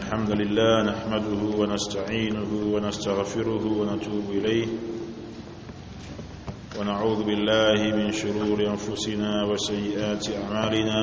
الحمد لله نحمده ونستعينه ونستغفره ونتوب إليه ونعوذ بالله من شرور أنفسنا وسيئات أعمالنا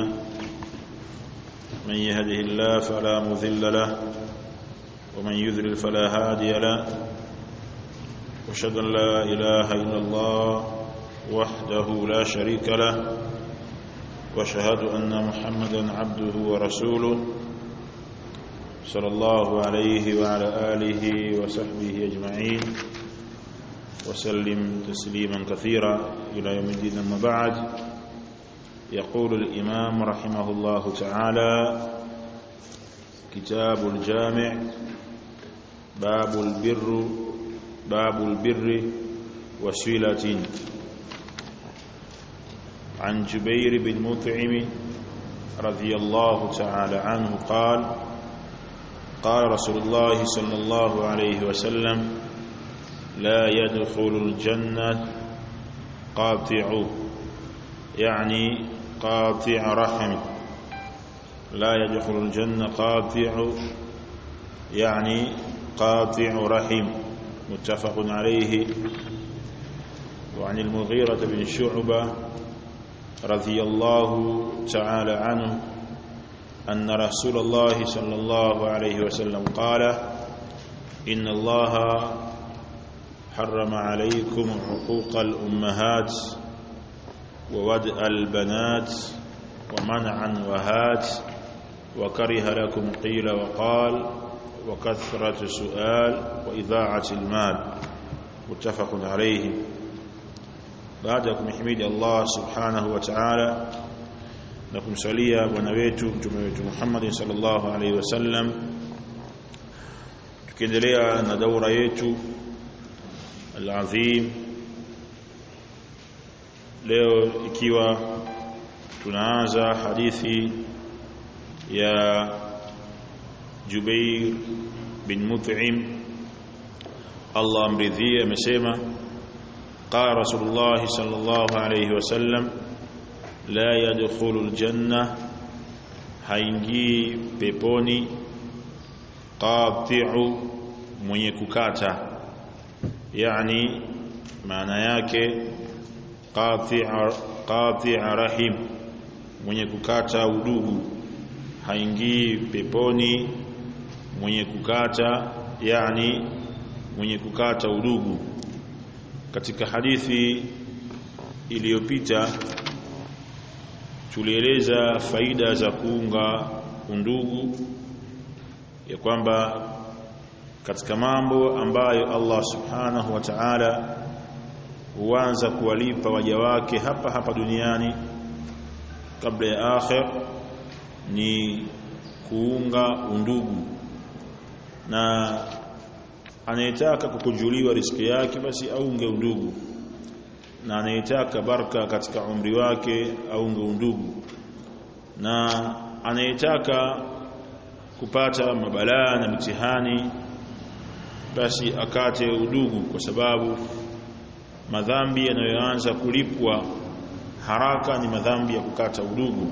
من يهده الله فلا مذل له ومن يذلل فلا هادي له واشهد ان لا اله الا الله وحده لا شريك له واشهد ان محمدا عبده ورسوله صلى الله عليه وعلى اله وصحبه اجمعين وسلم تسليما كثيرا الى يوم الدين اما بعد يقول الامام رحمه الله تعالى كتاب الجامع باب البر باب البر وسيلة عن جبير بن مطعم رضي الله تعالى عنه قال قال رسول الله صلى الله عليه وسلم لا يدخل الجنة قاطع يعني قاطع رحم لا يدخل الجنة قاطع يعني قاطع رحم متفق عليه وعن المغيرة بن شعبة رضي الله تعالى عنه أن رسول الله صلى الله عليه وسلم قال إن الله حرم عليكم حقوق الأمهات وودء البنات ومنعا وهات وكره لكم قيل وقال وكثرة السؤال وإذاعة المال متفق عليه بعدكم حميد الله سبحانه وتعالى نكم سليا ونويت متومه محمد صلى الله عليه وسلم tukiendelea na daura yetu alazim leo ikiwa tunaanza hadithi ya Jubair bin Mut'im Allah amridhie amesema qala Rasulullah sallallahu alayhi wasallam la yadkhulu aljanna haingii peponi qati'u mwenye kukata yani maana yake qati'a qati'a rahim mwenye kukata udugu haingii peponi mwenye kukata yani mwenye kukata udugu katika hadithi iliyopita tulieleza faida za kuunga undugu ya kwamba katika mambo ambayo Allah subhanahu wa ta'ala huanza kuwalipa waja wake hapa hapa duniani kabla ya akhir ni kuunga undugu na anayetaka kukujuliwa riziki yake basi aunge undugu na anayetaka baraka katika umri wake aunge undugu na anayetaka kupata mabalaa na mitihani basi akate udugu kwa sababu madhambi yanayoanza kulipwa haraka ni madhambi ya kukata udugu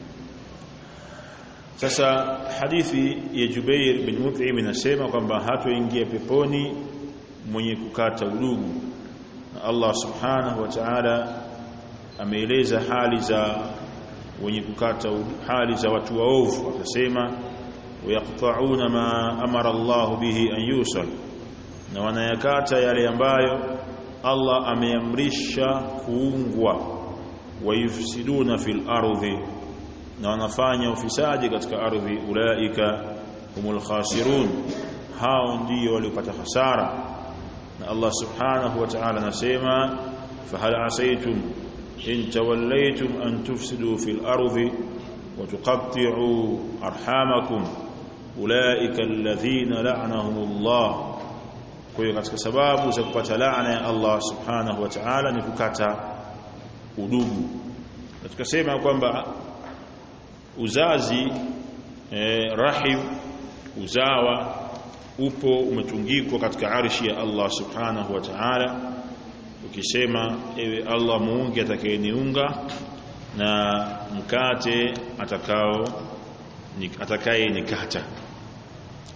sasa hadithi ya Jubair bin Mut'im inasema kwamba hatoingia peponi mwenye kukata udugu na Allah subhanahu wa ta'ala ameeleza hali za wenye kukata hali za watu waovu akasema wayaqta'una ma amara Allah bihi an yusal na wanayakata yale ambayo Allah ameamrisha kuungwa wayufsiduna fil ardhi na wanafanya ufisadi katika ardhi ulaika humul khasirun hao ndio waliopata hasara na Allah subhanahu wa ta'ala anasema fahal asaytum in tawallaytum an tufsidu fil ardi wa tuqatti'u arhamakum ulaika alladhina la'anahumullah kwa hiyo katika sababu za kupata laana ya Allah subhanahu wa ta'ala ni kukata udugu na tukasema kwamba uzazi eh, rahim uzawa upo umetungikwa katika arshi ya Allah subhanahu wa ta'ala ukisema ewe Allah muunge atakayeniunga na mkate atakao atakaye nikata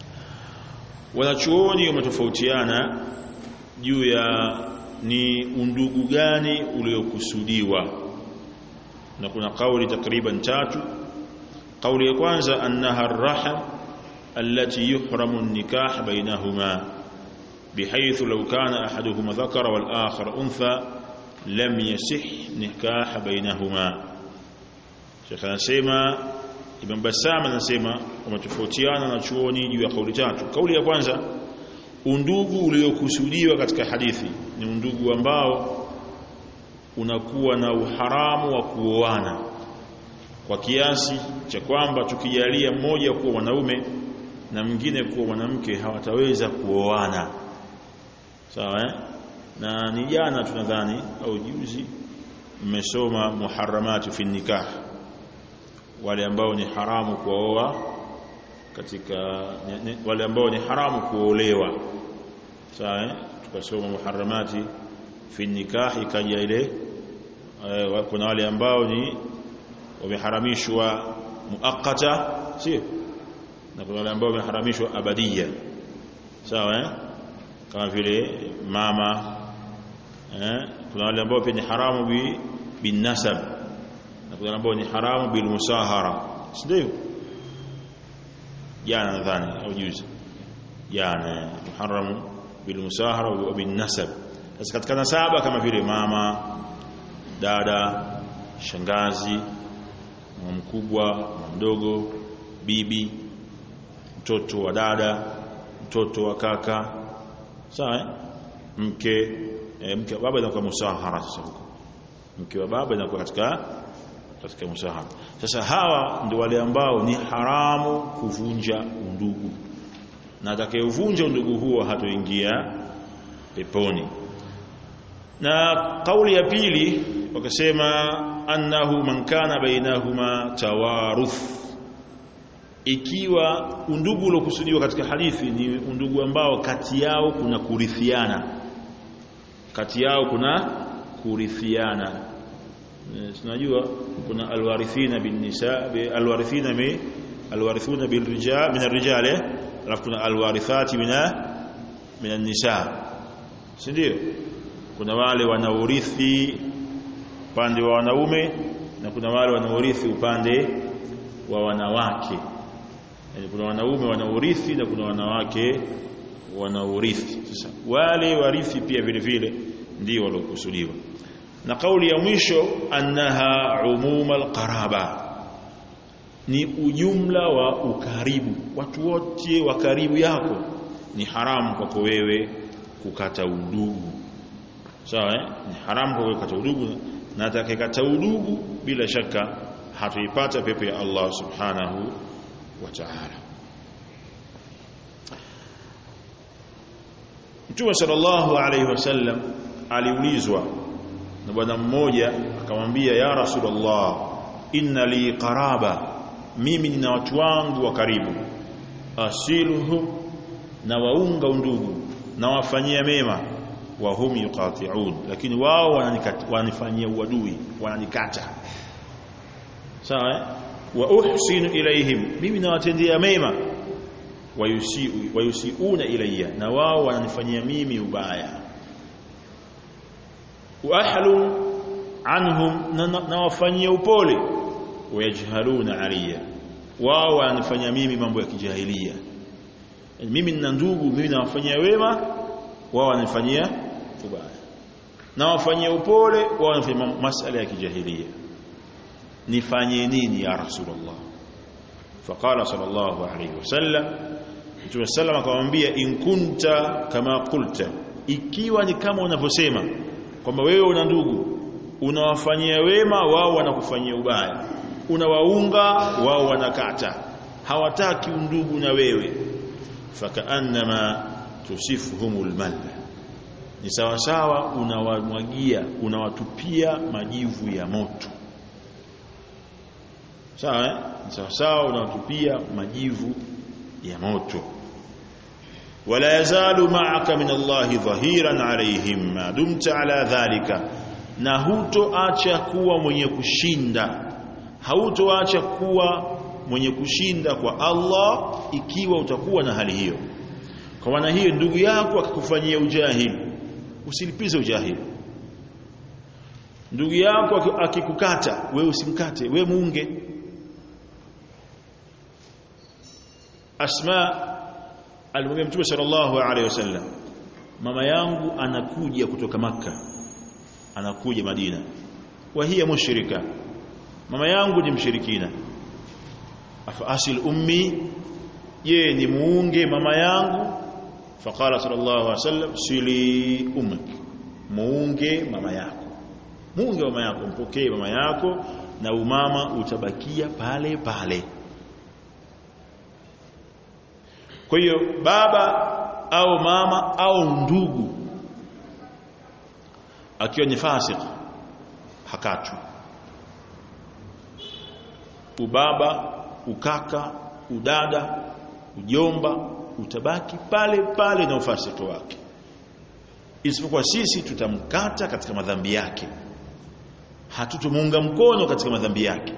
wanachuoni wametofautiana juu ya ni undugu gani uliokusudiwa na kuna kauli takriban tatu kauli ya kwanza annaha arraham allati yuhramu an-nikah bainahuma بحيث لو كان أحدهما ذكر والآخر أنثى لم يصح نكاح بينهما Sheikh anasema Ibn Bassam anasema wametofautiana na chuoni juu ya kauli tatu. Kauli ya kwanza undugu uliokusudiwa katika hadithi ni undugu ambao unakuwa na uharamu wa kuoana kwa kiasi cha kwamba tukijalia mmoja kuwa mwanaume na mwingine kuwa mwanamke hawataweza kuoana. Sawa eh? Na ni jana tunadhani au juzi mmesoma muharramatu fi nikah wale ambao ni haramu kuoa katika ne, ne, wale ambao ni haramu kuolewa sawa eh? tukasoma muharramati fi nikah ikaja ile uh, kuna wale ambao ni wameharamishwa muakkata sio na kuna wale ambao wameharamishwa abadia sawa eh? kama vile mama eh? kuna wale ambao pia ni haramu bi binasab na kuna ambao ni haramu bil musahara si ndio jana nadhani au juzi jana muharamu bil musahara wa bin nasab sasa katika nasaba kama vile mama dada shangazi mama mkubwa mama mdogo bibi mtoto wa dada mtoto wa kaka sawa eh? mke e, mke wa baba inakuwa musahara sasa huko mke wa baba inakuwa katika katika musahara sasa hawa ndio wale ambao ni haramu kuvunja undugu na atakayevunja undugu huo hatoingia peponi na kauli ya pili wakasema annahu man kana bainahuma tawaruth ikiwa undugu uliokusudiwa katika hadithi ni undugu ambao kati yao kuna kurithiana kati yao kuna kurithiana tunajua kuna alwarithina bin nisa alwarithina mi alwarithuna bil rijal min arrijal alafu kuna alwarithati min min an-nisa si ndio kuna wale wanaorithi upande wa wanaume na kuna wale wanaorithi upande wa wanawake yani kuna wanaume wanaorithi na kuna wanawake wanaorithi sasa wale warithi pia vile vile ndio waliokusudiwa na kauli ya mwisho annaha umuma alqaraba ni ujumla wa ukaribu watu wote wa karibu yako ni haramu kwako wewe kukata udugu sawa eh? ni haramu kwa wewe kukata udugu na atakayekata udugu bila shaka hatuipata pepo ya Allah subhanahu wa ta'ala Mtume sallallahu alayhi wasallam aliulizwa na bwana mmoja akamwambia ya rasulullah inna li qaraba mimi nina watu wangu wa karibu asiluhum na waunga undugu na wafanyia mema wa hum yuqati'un lakini wao wananifanyia uadui wananikata sawa eh? wa uhsinu ilaihim mimi nawatendea mema wayusiu wayusiuna ilayya na wao wananifanyia mimi ubaya wa ahlu anhum na wafanyia upole wayajhaluna alayya wao wananifanyia mimi mambo ya kijahilia yani mimi nina ndugu mimi nawafanyia wema wao wananifanyia ubaya na wafanyia upole wao wanafanya masala ya kijahilia nifanye nini ya rasulullah faqala sallallahu alayhi wasallam mtume sallam akamwambia in kunta kama qulta ikiwa ni kama unavyosema kwamba wewe una ndugu unawafanyia wema wao wanakufanyia ubaya unawaunga wao wanakata hawataki undugu na wewe fakaannama tusifuhumul malla ni sawa sawa unawamwagia unawatupia majivu ya moto sawa eh? sawa sawa unawatupia majivu ya moto wala yazalu ma'aka min Allah dhahiran alayhim ma dumta ala dhalika na hutoacha kuwa mwenye kushinda hautoacha kuwa mwenye kushinda kwa Allah ikiwa utakuwa na hali hiyo kwa maana hiyo ndugu yako akikufanyia ujahili usilipize ujahili ndugu yako akikukata wewe usimkate wewe muunge Asma alimwambia Mtume sallallahu alaihi wasallam mama yangu anakuja kutoka maka anakuja Madina wa hiya mushrika mama yangu ni mshirikina afa asil ummi ye ni muunge mama yangu faqala sallallahu alaihi wasallam sili ummak muunge mama yako muunge mama yako mpokee mama yako na umama utabakia pale pale kwa hiyo baba au mama au ndugu akiwa ni fasik hakachwi ubaba ukaka udada ujomba utabaki pale pale na ufasiki wake isipokuwa sisi tutamkata katika madhambi yake hatutomuunga mkono katika madhambi yake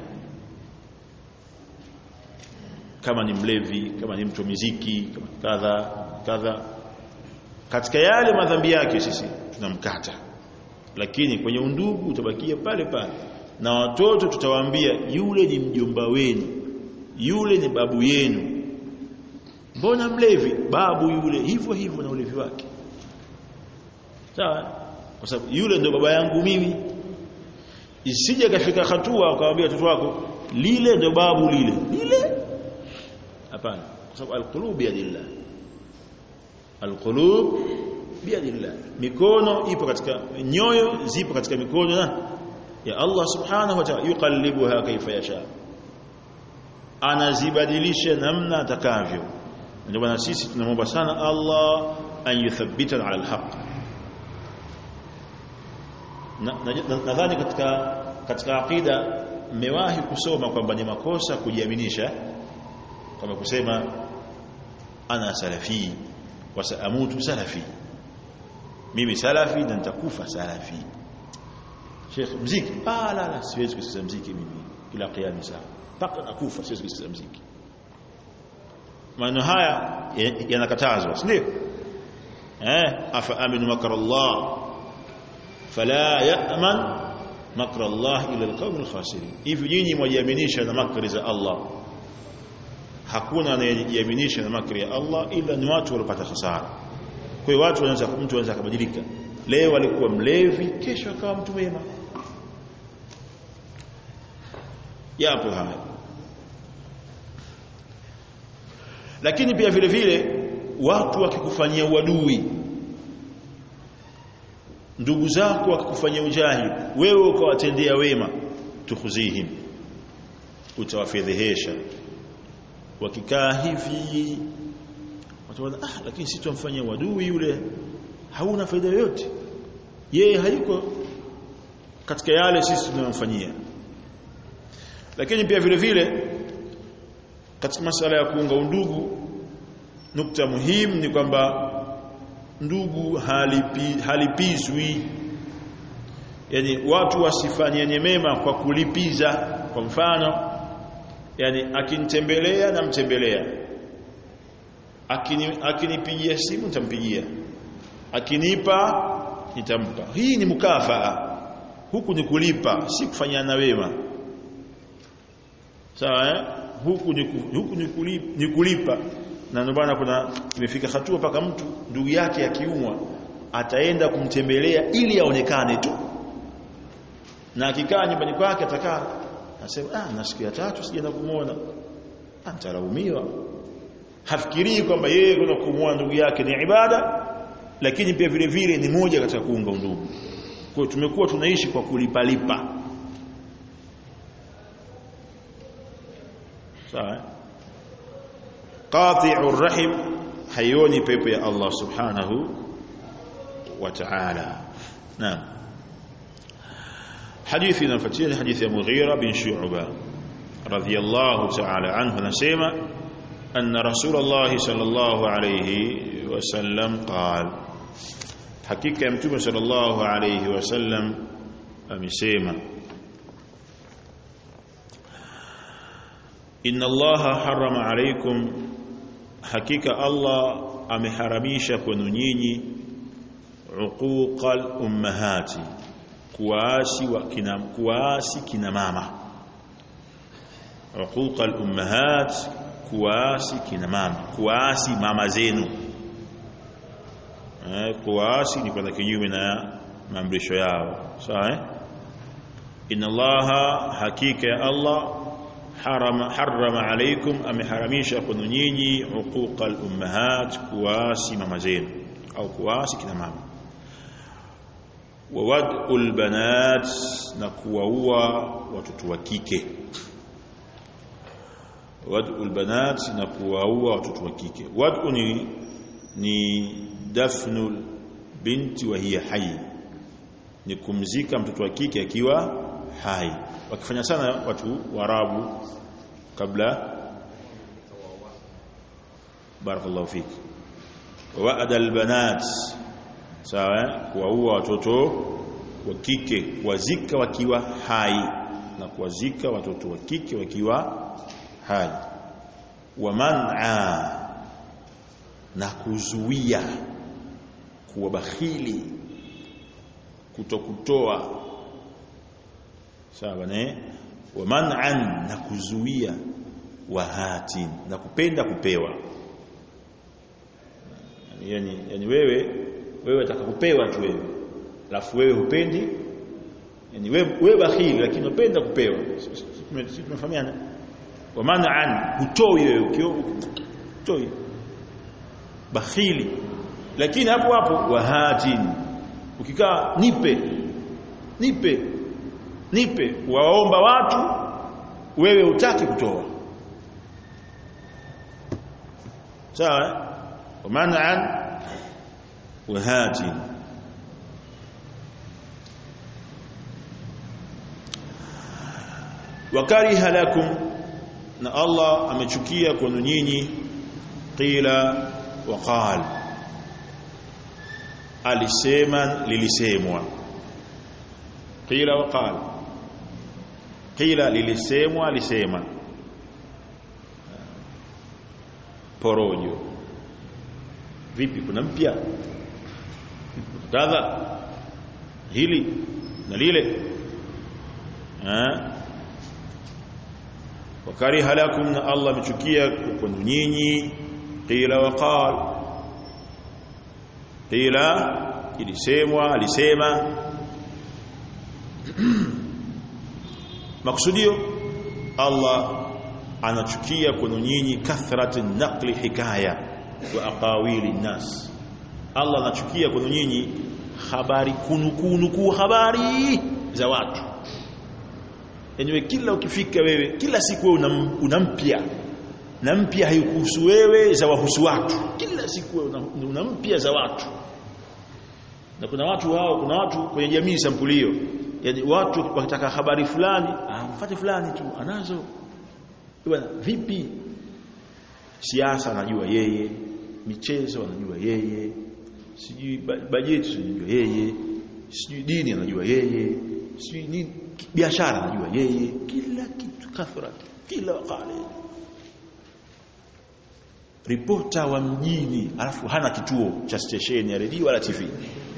kama ni mlevi kama ni mtu wa miziki kama kadha kadha katika yale madhambi yake sisi tunamkata lakini kwenye undugu utabakia pale pale na watoto tutawaambia yule ni mjomba wenu yule ni babu yenu mbona mlevi babu yule hivyo hivyo na ulevi wake sawa kwa sababu yule ndio baba yangu mimi isije kafika hatua ukawaambia watoto wako lile ndio babu lile lile hapana kwa sababu alqulub biyadillah alqulub biyadillah mikono ipo katika nyoyo zipo katika mikono na ya Allah subhanahu wa ta'ala yuqallibuha kaifa yasha anazibadilisha namna atakavyo ndio maana sisi tunamwomba sana Allah an yuthabbitana ala alhaq nadhani katika katika aqida mmewahi kusoma kwamba ni makosa kujiaminisha kama kusema ana salafi wa saamutu salafi mimi salafi na nitakufa salafi Sheikh mziki ah la la siwezi kusikiza mziki mimi kila kiyama saa mpaka nakufa siwezi kusikiza mziki maneno haya yanakatazwa si ndio eh afa aminu makra Allah fala ya'man makra Allah ila alqawm alkhasirin hivi nyinyi mwajiaminisha na makri za Allah hakuna anayejiaminisha na makri ya Allah ila ni watu waliopata hasara kwa hiyo watu wanaweza mtu anaweza kubadilika leo alikuwa mlevi kesho akawa mtu mwema yapo haya lakini pia vile vile watu wakikufanyia uadui ndugu zako wakikufanyia ujahili wewe ukawatendea wema tukhuzihim utawafedhehesha wakikaa hivi wataona ah lakini sisi tumfanyia uadui yule hauna faida yoyote yeye hayuko katika yale sisi tunayomfanyia lakini pia vile vile katika masala ya kuunga undugu nukta muhimu ni kwamba ndugu halipi, halipizwi yani watu wasifanyane mema kwa kulipiza kwa mfano yani akinitembelea namtembelea akini akinipigia simu nitampigia akinipa nitampa hii ni mukafaa huku ni kulipa si kufanyana wema sawa eh? huku ni huku ni kulipa, ni kulipa. na ndio bwana kuna imefika hatua paka mtu ndugu yake akiumwa ataenda kumtembelea ili aonekane tu na akikaa nyumbani kwake atakaa anasema ah na siku ya tatu sijaenda kumuona atalaumiwa hafikirii kwamba yeye kuna kumuona ndugu yake ni ibada lakini pia vile vile ni moja katika kuunga undugu kwa hiyo tumekuwa tunaishi kwa kulipalipa sawa qati'ur rahim hayoni pepo ya Allah subhanahu wa ta'ala naam hadithi inafuatia hadithi ya Mughira bin Shu'ba radhiyallahu ta'ala anhu anasema anna rasulullah sallallahu alayhi wasallam qala hakika ya mtume sallallahu alayhi wasallam amesema inna allaha harrama alaykum hakika allah ameharamisha kwenu nyinyi uquqal ummahati kuasi wa kina kuasi kina mama uquqal ummahat kuasi kina mama kuasi mama zenu eh kuasi ni kwenda kinyume na maamrisho yao sawa eh inna allaha hakika ya allah harama harama alaykum ameharamisha kwenu nyinyi uquqal ummahat kuasi mama zenu au kuasi kina mama wa wad'ul banat na kuwaua watoto wa kike wad'ul banat na kuwaua watoto wa kike wad'u ni ni dafnul binti wa hiya hayy ni kumzika mtoto wa kike akiwa hai wakifanya sana watu warabu kabla barakallahu fik wa'ada albanat sawa kuwaua watoto wa kike kuwazika wakiwa hai na kuwazika watoto wa kike wakiwa hai wa man'a na kuzuia kuwa bakhili kutokutoa sawa ne wa man'an na kuzuia wahatin na kupenda kupewa yani yani wewe wewe utakakupewa tu wewe alafu wewe hupendi yani wewe wewe bakhili lakini unapenda kupewa sisi tunafahamiana wa man'an hutoi wewe ukio hutoi bakhili lakini hapo hapo wahatin ukikaa nipe nipe nipe waomba watu wewe utaki kutoa sawa wa man'an wahatin wakariha lakum na Allah amechukia kwenu nyinyi qila wa qal alisema lilisemwa qila wa qal qila lilisemwa alisema porojo vipi kuna mpya kadha hili na lile eh wakariha lakum na Allah amechukia kwenu nyinyi qila wa qal qila ilisemwa alisema maksudio Allah anachukia kwenu nyinyi kathratu naqli hikaya wa aqawili nas Allah anachukia kwenu nyinyi habari kunukunu ku habari za watu yenyewe kila ukifika wewe kila siku wewe unampya na mpya haikuhusu wewe za wahusu watu kila siku wewe unampya za watu na kuna watu hao kuna watu kwenye jamii sampulio yani watu wakitaka habari fulani ah mfate fulani tu anazo bwana vipi siasa anajua yeye michezo anajua yeye sijui bajeti anajua yeye sijui dini anajua yeye sijui nini biashara anajua yeye kila kitu kathrat kila wakati ripota wa mjini alafu hana kituo cha stesheni ya redio wala TV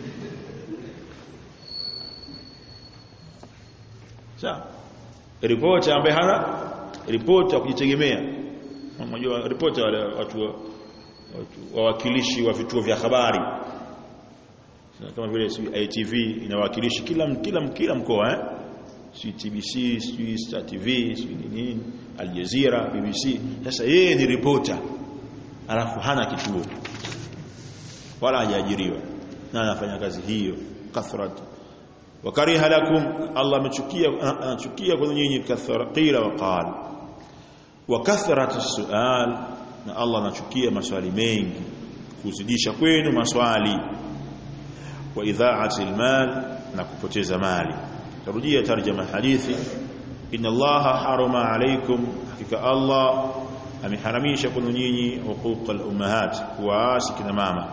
sawa ripota ambaye hana ripota wa kujitegemea unajua ripota wale watu watu wawakilishi wa vituo vya habari kama vile ITV inawakilishi kila kila kila mkoa eh si TBC si Star TV si nini Al Jazeera BBC sasa yeye ni ripota alafu hana kituo wala hajaajiriwa na anafanya kazi hiyo kathrat wakariha lakum Allah amechukia anachukia kwa nyinyi kathara qila wa qala wa kathrat as-su'al na Allah anachukia maswali mengi kuzidisha kwenu maswali wa idha'ati al-mal na kupoteza mali tarudia tarjama hadithi inna allaha harama alaykum hakika allah ameharamisha kwenu nyinyi huquq al-ummahat kuwaasi kina mama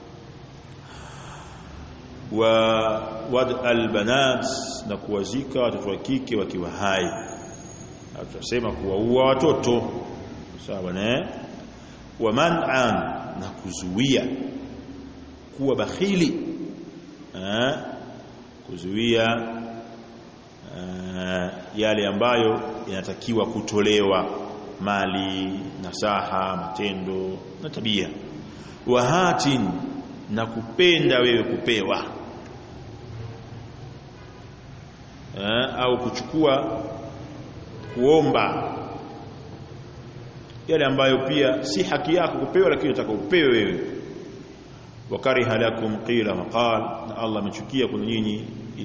wa wad al-banat na kuwazika watoto wa kike wakiwa hai tutasema kuwaua watoto sawa ne wa man'an na kuzuia kuwa bakhili eh, kuzuia eh, yale ambayo yanatakiwa kutolewa mali nasaha matendo na tabia wahatin na kupenda wewe kupewa eh, au kuchukua kuomba yale ambayo pia si haki yako kupewa lakini unataka upewe wewe wakariha lakum qila maqal na Allah amechukia kuna nyinyi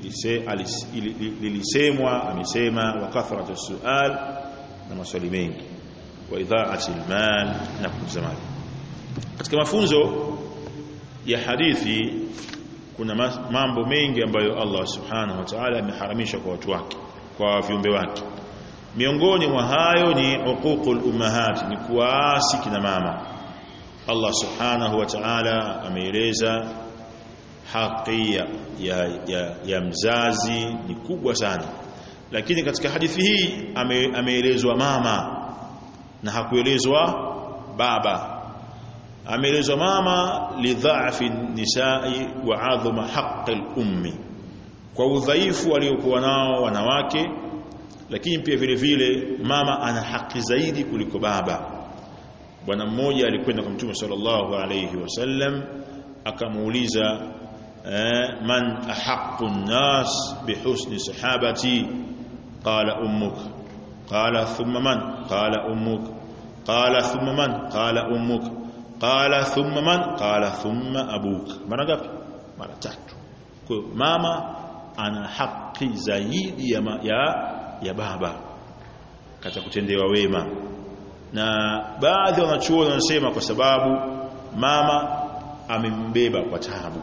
lilisemwa amesema wa kathratu sual na maswali mengi wa idhaati almal na kuuza mali katika mafunzo ya hadithi kuna mambo mengi ambayo Allah subhanahu wa ta'ala ameharamisha kwa watu wake kwa viumbe wake miongoni mwa hayo ni uququl ummahat ni kuasi kina mama Allah subhanahu wa ta'ala ameeleza haki ya, ya, ya, ya mzazi ni kubwa sana lakini katika hadithi hii ame, ameelezwa mama na hakuelezwa baba ameelezwa mama lidhaafi nisai wa adhuma haqqi al-ummi kwa udhaifu waliokuwa nao wanawake lakini pia vile vile mama ana haki zaidi kuliko baba bwana mmoja alikwenda kwa mtume sallallahu alayhi wasallam akamuuliza eh, man ahaqqu an-nas bihusni sahabati qala ummuk qala thumma man qala ummuk qala thumma man qala ummuk qala thumma man qala thumma abuk mara ngapi mara tatu kwa mama ana haki zaidi ya, ma, ya ya baba katika kutendewa wema na baadhi ya wanachuoni wanasema kwa sababu mama amembeba kwa taabu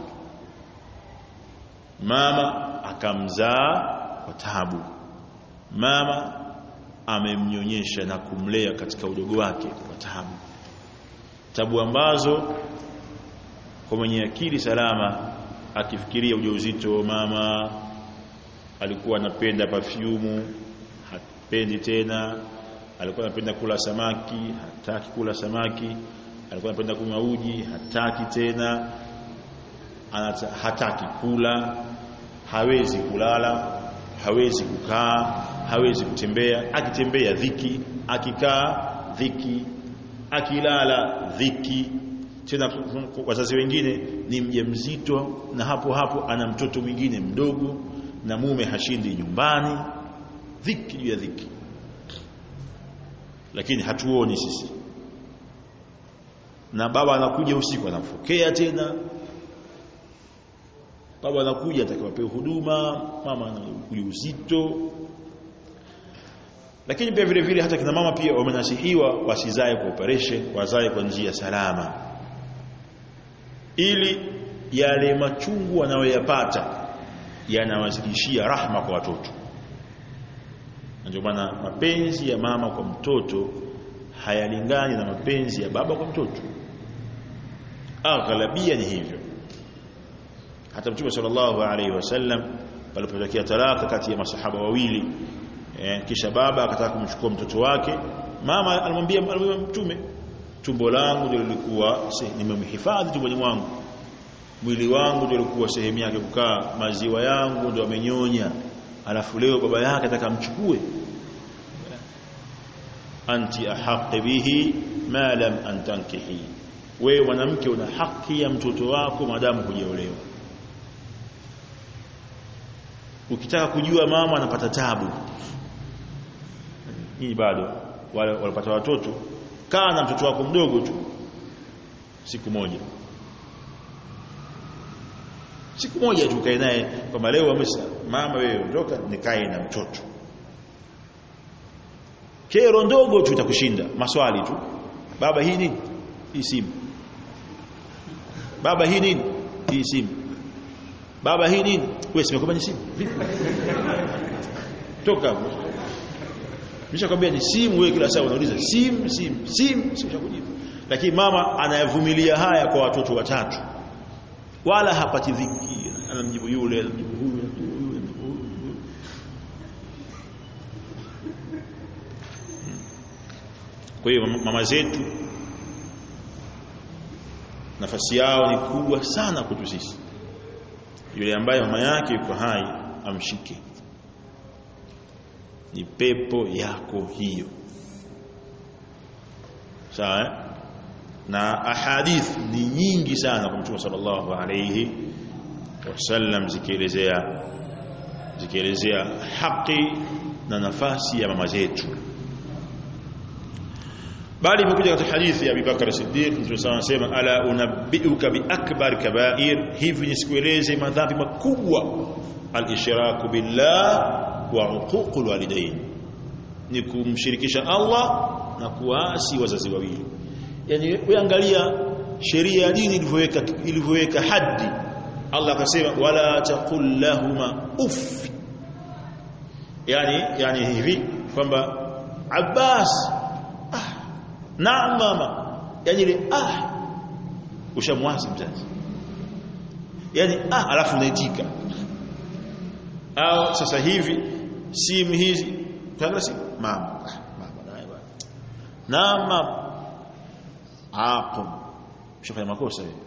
mama akamzaa kwa taabu mama amemnyonyesha na kumlea katika udogo wake kwa taabu tabu ambazo kwa mwenye akili salama akifikiria ujauzito mama alikuwa anapenda perfume hapendi tena alikuwa anapenda kula samaki hataki kula samaki alikuwa anapenda kunywa uji hataki tena Anata, hataki kula hawezi kulala hawezi kukaa hawezi kutembea akitembea dhiki akikaa dhiki akilala dhiki tena wazazi wengine ni mjamzito na hapo hapo ana mtoto mwingine mdogo na mume hashindi nyumbani dhiki juu ya dhiki lakini hatuoni sisi na baba anakuja usiku anamfokea tena baba anakuja atakawapewa huduma mama anakuja uzito lakini pia vile vile hata kina mama pia wamenasihiwa wasizae kwa operation wazae kwa njia salama ili yale machungu wanayoyapata yanawazidishia rahma kwa watoto ndio maana mapenzi ya mama kwa mtoto hayalingani na mapenzi ya baba kwa mtoto aghlabia ni hivyo hata mtume sallallahu alaihi wasallam palipotokea talaka kati ya masahaba wawili eh, kisha baba akataka kumchukua mtoto wake mama alimwambia alimwambia mtume tumbo langu ndio lilikuwa nimemhifadhi tumboni mwangu mwili wangu ndio ulikuwa sehemu yake kukaa maziwa yangu ndio amenyonya alafu leo baba yake atakamchukue anti ahqqi bihi ma lam antankihi wewe mwanamke una haki ya mtoto wako maadamu hujaolewa ukitaka kujua mama anapata tabu hii bado wale walipata watoto kaa na mtoto wako mdogo tu siku moja siku moja tu kae naye kwamba leo amesa mama wewe ondoka nikae na mtoto kero ndogo tu itakushinda maswali tu baba hii nini hii simu baba hii nini hii simu baba hii nini wewe simekwambia ni simu toka hapo nishakwambia ni simu wewe kila saa unauliza simu simu simu simu lakini mama anayavumilia haya kwa watoto watatu wala hapati dhiki anamjibu yule anamjibu huyu kwa hiyo mama zetu nafasi yao ni kubwa sana kwetu sisi yule ambaye mama yake yuko hai amshike ni pepo yako hiyo sawa eh? na ahadith ni nyingi sana kwa mtume sallallahu alayhi wasallam zikielezea zikielezea haki na nafasi ya mama zetu bali imekuja katika hadithi ya Abubakar Siddiq mtume sallallahu alayhi wasallam ala unabbiuka bi akbar kaba'ir hivi nisikueleze madhambi makubwa al-ishraku billah wa uququl walidain ni kumshirikisha Allah na kuasi wazazi wawili yani wewe angalia sheria ya dini ilivyoweka ilivyoweka haddi Allah akasema wala taqul lahuma uff yani yani hivi kwamba Abbas ah naam mama yani ile ah ushamwasi mzazi yani ah alafu unaitika au sasa hivi simu hizi tanga si mama ah, mama naye bwana naam mama hapo ushafanya makosa wewe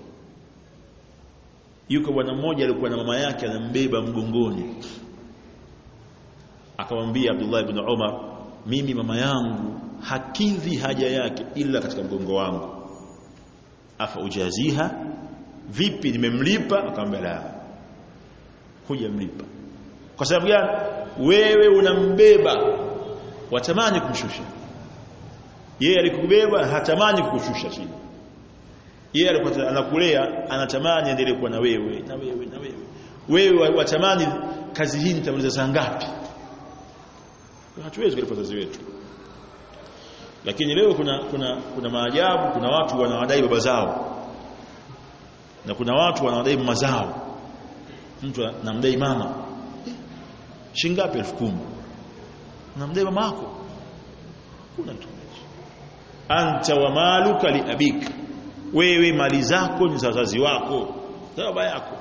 yuko bwana mmoja alikuwa na mama yake anambeba mgongoni akamwambia Abdullah ibn Umar mimi mama yangu hakidhi haja yake ila katika mgongo wangu afa ujaziha vipi nimemlipa akamwambia la hujamlipa kwa sababu gani wewe unambeba watamani kumshusha yeye alikubeba hatamani kukushusha chini yeye alikuwa anakulea anatamani endelee kuwa na wewe na wewe na wewe wewe watamani kazi hii nitamaliza saa ngapi hatuwezi kulipa wazazi wetu lakini leo kuna kuna kuna maajabu kuna watu wanawadai baba zao na kuna watu wanawadai mama zao mtu anamdai mama shingapi 10000 unamdai mama yako kuna mtu anta wa maluka li abik wewe mali zako ni za wazazi wako za baba yako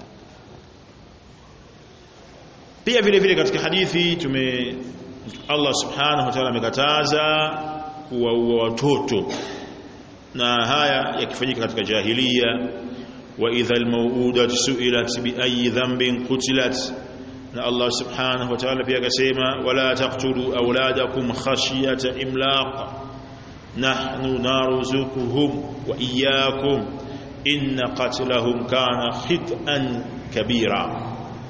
pia vile vile katika hadithi tume Allah subhanahu wa ta'ala amekataza kuwaua watoto na haya yakifanyika katika jahiliya wa idha almawudat su'ilat bi ayi dhanbin qutilat na Allah subhanahu wa ta'ala pia akasema wala taqtulu auladakum khashyata imlaq nahnu narzuquhum wa iyyakum inna qatlahum kana khit'an kabira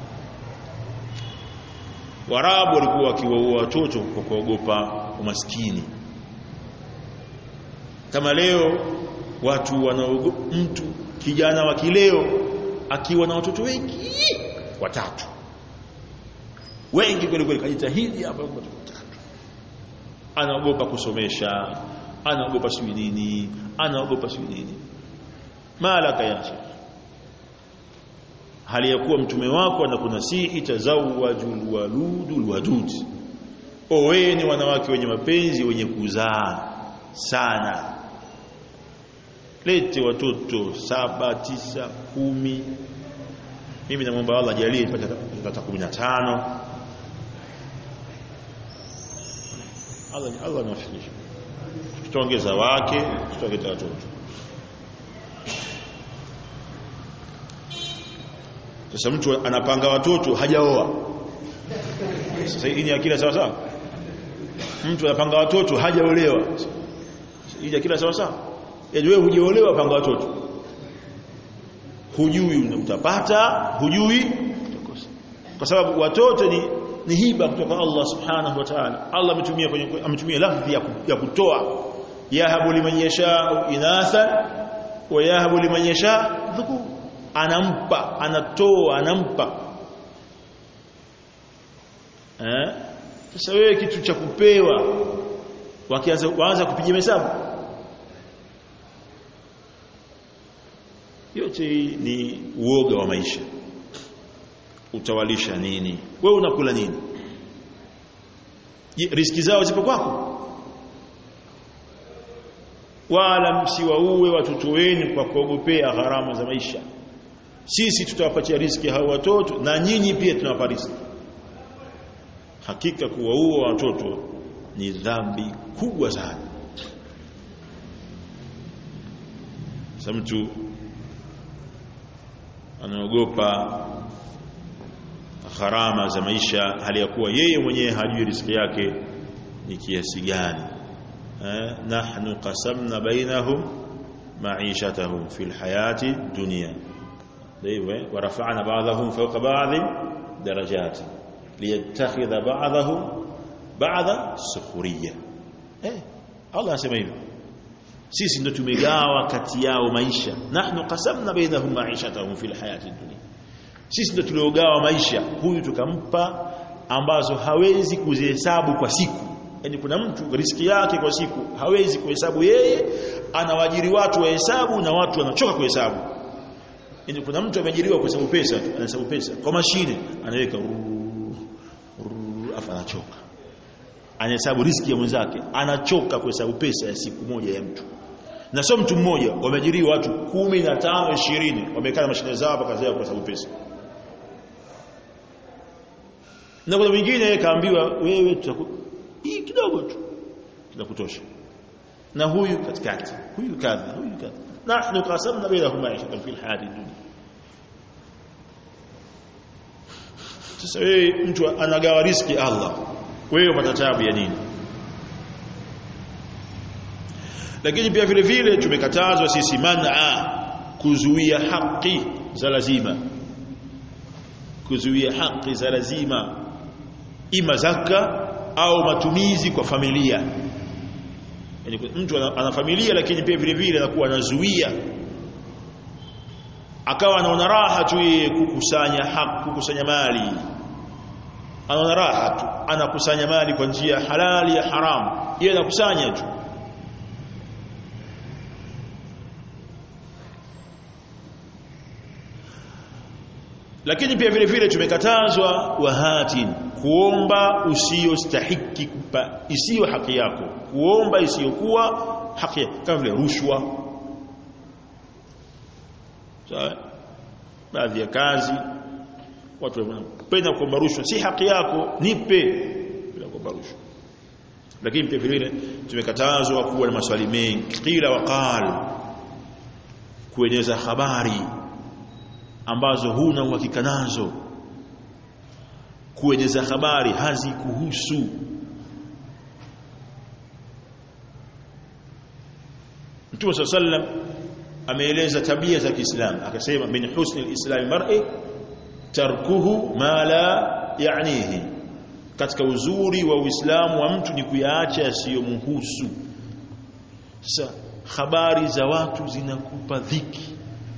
Warabu walikuwa wakiwaua watoto kwa kuogopa umaskini kama leo watu wanaogopa mtu kijana wa kileo akiwa na watoto wengi watatu wengi kweli kweli kajitahidi hapa watoto watatu anaogopa kusomesha anaogopa sijui nini anaogopa sijui nini malaka ya shekh hali ya kuwa mtume wako anakunasihi tazawwajul waludul wadud oweni wanawake wenye mapenzi wenye kuzaa sana lete watoto saba tisa kumi mimi namwomba Allah ajalie nipate hata 15 Allah Allah anawafikisha tutaongeza wake tutaongeza watoto sasa mtu anapanga watoto hajaoa sasa hii ni akili sawa sawa mtu anapanga watoto hajaolewa hii ni akili sawa sawa yaani wewe hujaolewa panga watoto hujui utapata hujui utakosa kwa sababu watoto ni ni hiba kutoka Allah subhanahu wa ta'ala Allah ametumia kwenye ametumia lafzi ya, ya kutoa yahabu liman yasha inatha wa yahabu liman yasha dhukur anampa anatoa anampa eh sasa wewe kitu cha kupewa wakianza waanza kupiga hesabu yote ni uoga wa maisha utawalisha nini wewe unakula nini riski zao zipo kwako wala msiwaue watoto wenu kwa kuogopea gharama za maisha sisi tutawapatia riski hao watoto na nyinyi pia tunawapa riski hakika kuwaua watoto ni dhambi kubwa sana sasa mtu anaogopa gharama za maisha hali ya kuwa yeye mwenyewe hajui riziki yake ni kiasi gani eh, nahnu qasamna bainahum ma'ishatahum fil hayati dunya hivyo warafa'na ba'dahum fawqa ba'd darajat liyattakhidha ba'dahum ba'dha sukhuriyya eh Allah anasema hivyo sisi ndo tumegawa kati yao maisha nahnu qasamna bainahum ma'ishatahum fil hayati dunya sisi ndo tuliogawa maisha huyu tukampa ambazo hawezi kuzihesabu kwa siku yani kuna mtu riski yake kwa siku hawezi kuhesabu yeye anawajiri watu wahesabu na watu wanachoka kuhesabu yani kuna mtu ameajiriwa kuhesabu pesa tu anahesabu pesa kwa mashine anaweka afa anachoka anahesabu riski ya mwenzake anachoka kuhesabu pesa ya siku moja ya mtu na sio mtu mmoja wameajiriwa watu 15 20 wamekaa na mashine zao hapa kazi yao kuhesabu pesa na kuna mwingine kaambiwa wewe tutaku hii kidogo tu kinakutosha na huyu katikati huyu kadha huyu kadha nahnu qasamna bainahum ma'ishatan fil hayati dunya sasa wewe mtu anagawa riski Allah wewe upata tabu ya nini lakini pia vile vile tumekatazwa sisi man'a kuzuia haki za lazima kuzuia haki za lazima ima zaka au matumizi kwa familia yani mtu ana familia lakini pia vile vile anakuwa anazuia akawa anaona raha tu yeye kukusanya haki kukusanya mali anaona raha tu anakusanya mali kwa njia halali ya haramu yeye anakusanya tu lakini pia vile vile tumekatazwa wahatin kuomba usiyostahiki kupa isiyo haki yako kuomba isiyokuwa haki kama vile rushwa sawa baadhi ya kazi watu wanapenda kuomba rushwa si haki yako nipe bila kuomba rushwa lakini pia vile vile tumekatazwa kuwa na maswali mengi qila waqal kueneza habari ambazo huna uhakika nazo kueneza habari hazikuhusu Mtume sallam ameeleza tabia za Kiislamu akasema min husni alislam mar'i tarkuhu ma la ya'nihi katika uzuri wa Uislamu wa mtu ni kuyaacha yasiyomhusu sasa habari za watu zinakupa dhiki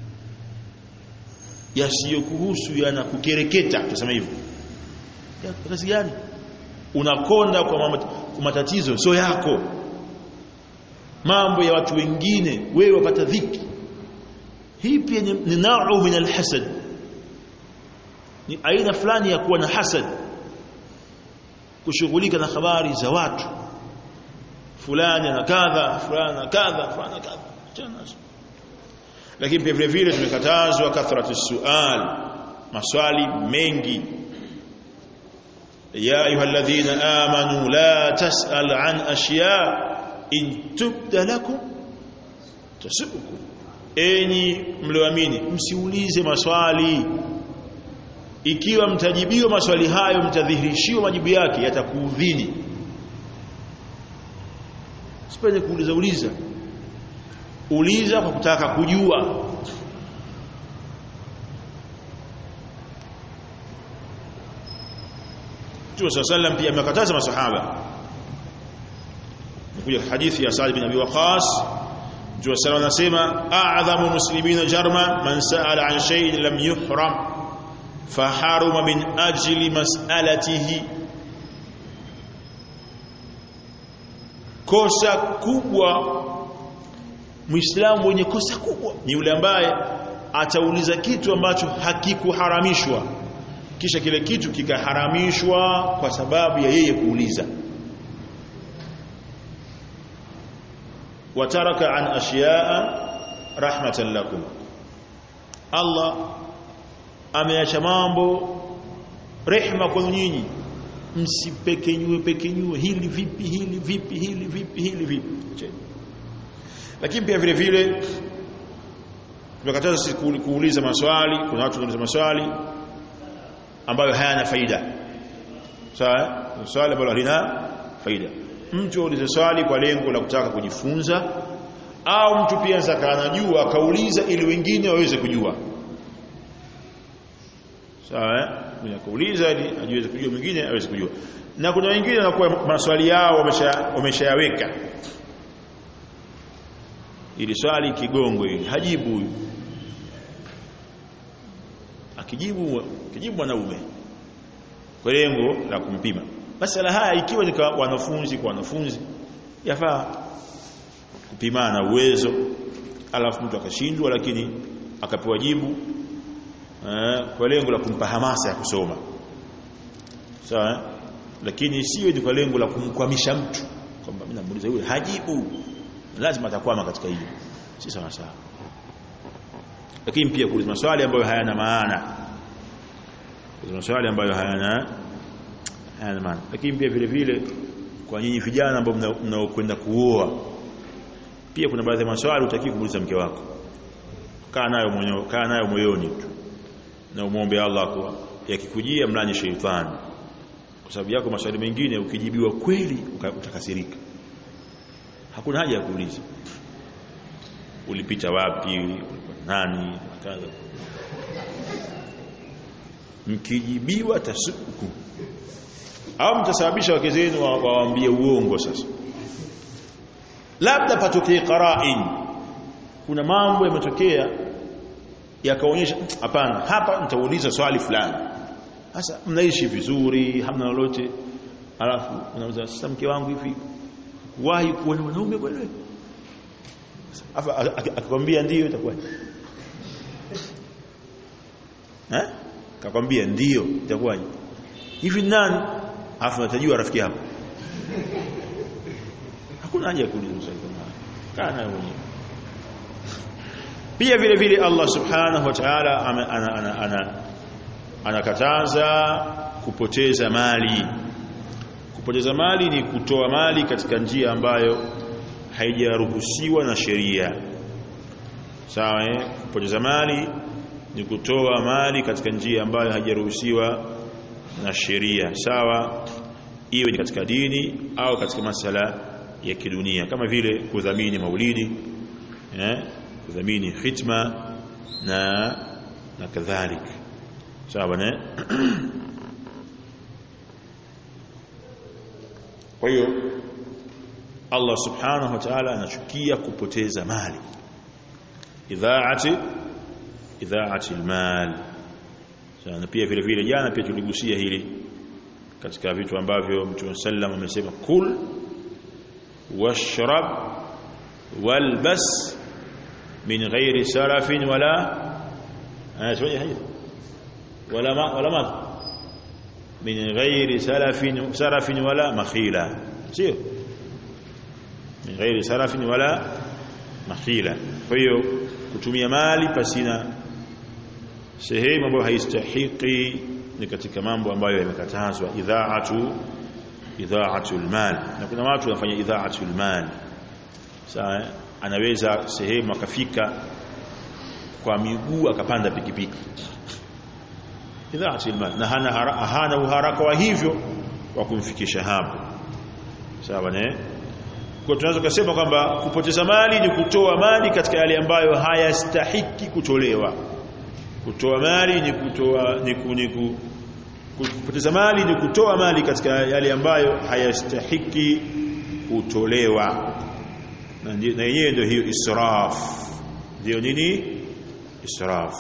yasiyokuhusu yanakukereketa tuseme hivyo ya kazi gani unakonda kwa matatizo sio yako mambo ya watu wengine wewe wapata dhiki hii pia ni na'u min alhasad ni aina fulani ya kuwa na hasad kushughulika na habari za watu fulani na kadha fulani na kadha fulani na kadha lakini pia vile vile tumekatazwa kathratu sual maswali mengi ya ayyuhalladhina amanu la tasal an ashya in tubda lakum tasukum enyi mlioamini msiulize maswali ikiwa mtajibiwa maswali hayo mtadhihirishiwa majibu yake yatakuudhini sipende kuuliza uliza uliza kwa kutaka kujua Mtume صلى الله pia amekataza masahaba Mkuja hadithi ya Sa'd bin Abi Waqqas Mtume صلى الله anasema a'dhamu muslimina jarma man sa'ala an shay'in lam yuhram faharuma min ajli mas'alatihi kosa kubwa Muislamu mwenye kosa kubwa ni yule ambaye atauliza kitu ambacho hakikuharamishwa kisha kile kitu kikaharamishwa kwa sababu ya yeye kuuliza wataraka an ashiyaa rahmatan lakum Allah ameacha mambo rehma kwa nyinyi msipekenyue pekenyue hili vipi hili vipi hili vipi hili vipi lakini pia vile vile tumekataza sisi kuuliza maswali kuna watu wanauliza maswali ambayo hayana faida sawa swali ambalo halina faida mtu aulize swali kwa lengo la kutaka kujifunza au mtu pia zaka anajua akauliza ili wengine waweze kujua sawa mwenye kuuliza ili ajiweze kujua mwingine aweze kujua na kuna wengine wanakuwa maswali yao wameshayaweka wamesha ili swali kigongo ili hajibu huyu akijibu akijibu mwanaume kwa lengo la kumpima masala haya ikiwa ni kwa wanafunzi kwa wanafunzi yafaa kupimana uwezo alafu mtu akashindwa lakini akapewa jibu eh, kwa lengo la kumpa hamasa ya kusoma sawa lakini siwe ni kwa lengo la kumkwamisha mtu kwamba mimi namuuliza yule hajibu lazima atakwama katika hili si sawa sawa lakini pia kuuliza maswali ambayo hayana maana kuuliza maswali ambayo hayana hayana maana lakini pia vile vile kwa nyinyi vijana ambao mnaokwenda kuoa pia kuna baadhi ya maswali utaki kumuuliza mke wako kaa nayo mwenyewe kaa nayo moyoni tu na umuombe Allah kwa yakikujia mlani sheitani kwa sababu yako maswali mengine ukijibiwa kweli utakasirika hakuna haja ya kuuliza ulipita wapi nani kadha mkijibiwa tasuku au mtasababisha wake zenu wawaambie uongo sasa labda patokee qara'in kuna mambo yametokea yakaonyesha hapana hapa nitauliza swali fulani sasa mnaishi vizuri hamna lolote alafu unauliza sasa mke wangu hivi wahi kuona mwanaume kweli afa akikwambia ndio itakuwa eh kakwambia ndio itakuwa hivi nani afu natajua rafiki yako hakuna haja ya kuuliza swali kama haya kana mwenyewe pia vile vile Allah subhanahu wa ta'ala anakataza kupoteza mali kupoteza mali ni kutoa mali katika njia ambayo haijaruhusiwa na sheria sawa eh kupoteza mali ni kutoa mali katika njia ambayo haijaruhusiwa na sheria sawa iwe ni katika dini au katika masala ya kidunia kama vile kudhamini maulidi eh kudhamini khitma na na kadhalika sawa ne kwa hiyo Allah subhanahu wa ta'ala anachukia kupoteza mali idhaati idhaati almal sana pia vile vile jana pia tuligusia hili katika vitu ambavyo Mtume sallam amesema kul washrab walbas min ghairi sarafin wala anasema hivi wala ma wala ma min ghairi sarafin sarafin wala makhila sio min ghairi sarafin wala makhila kwa hiyo kutumia mali pasina sehemu ambayo haistahiki ni katika mambo ambayo yamekatazwa idhaatu idhaatul mal na kuna watu wanafanya idhaatul mal sawa anaweza sehemu akafika kwa miguu akapanda pikipiki idhaatul mal na hana hana uharaka wa hivyo wa kumfikisha hapo sawa ne kwa tunaweza kusema kwamba kupoteza mali ni kutoa mali katika yale ambayo hayastahiki kutolewa kutoa mali ni kutoa ni kuniku kupoteza mali ni kutoa mali katika yale ambayo hayastahiki kutolewa na yenyewe ndio hiyo israf ndio nini israf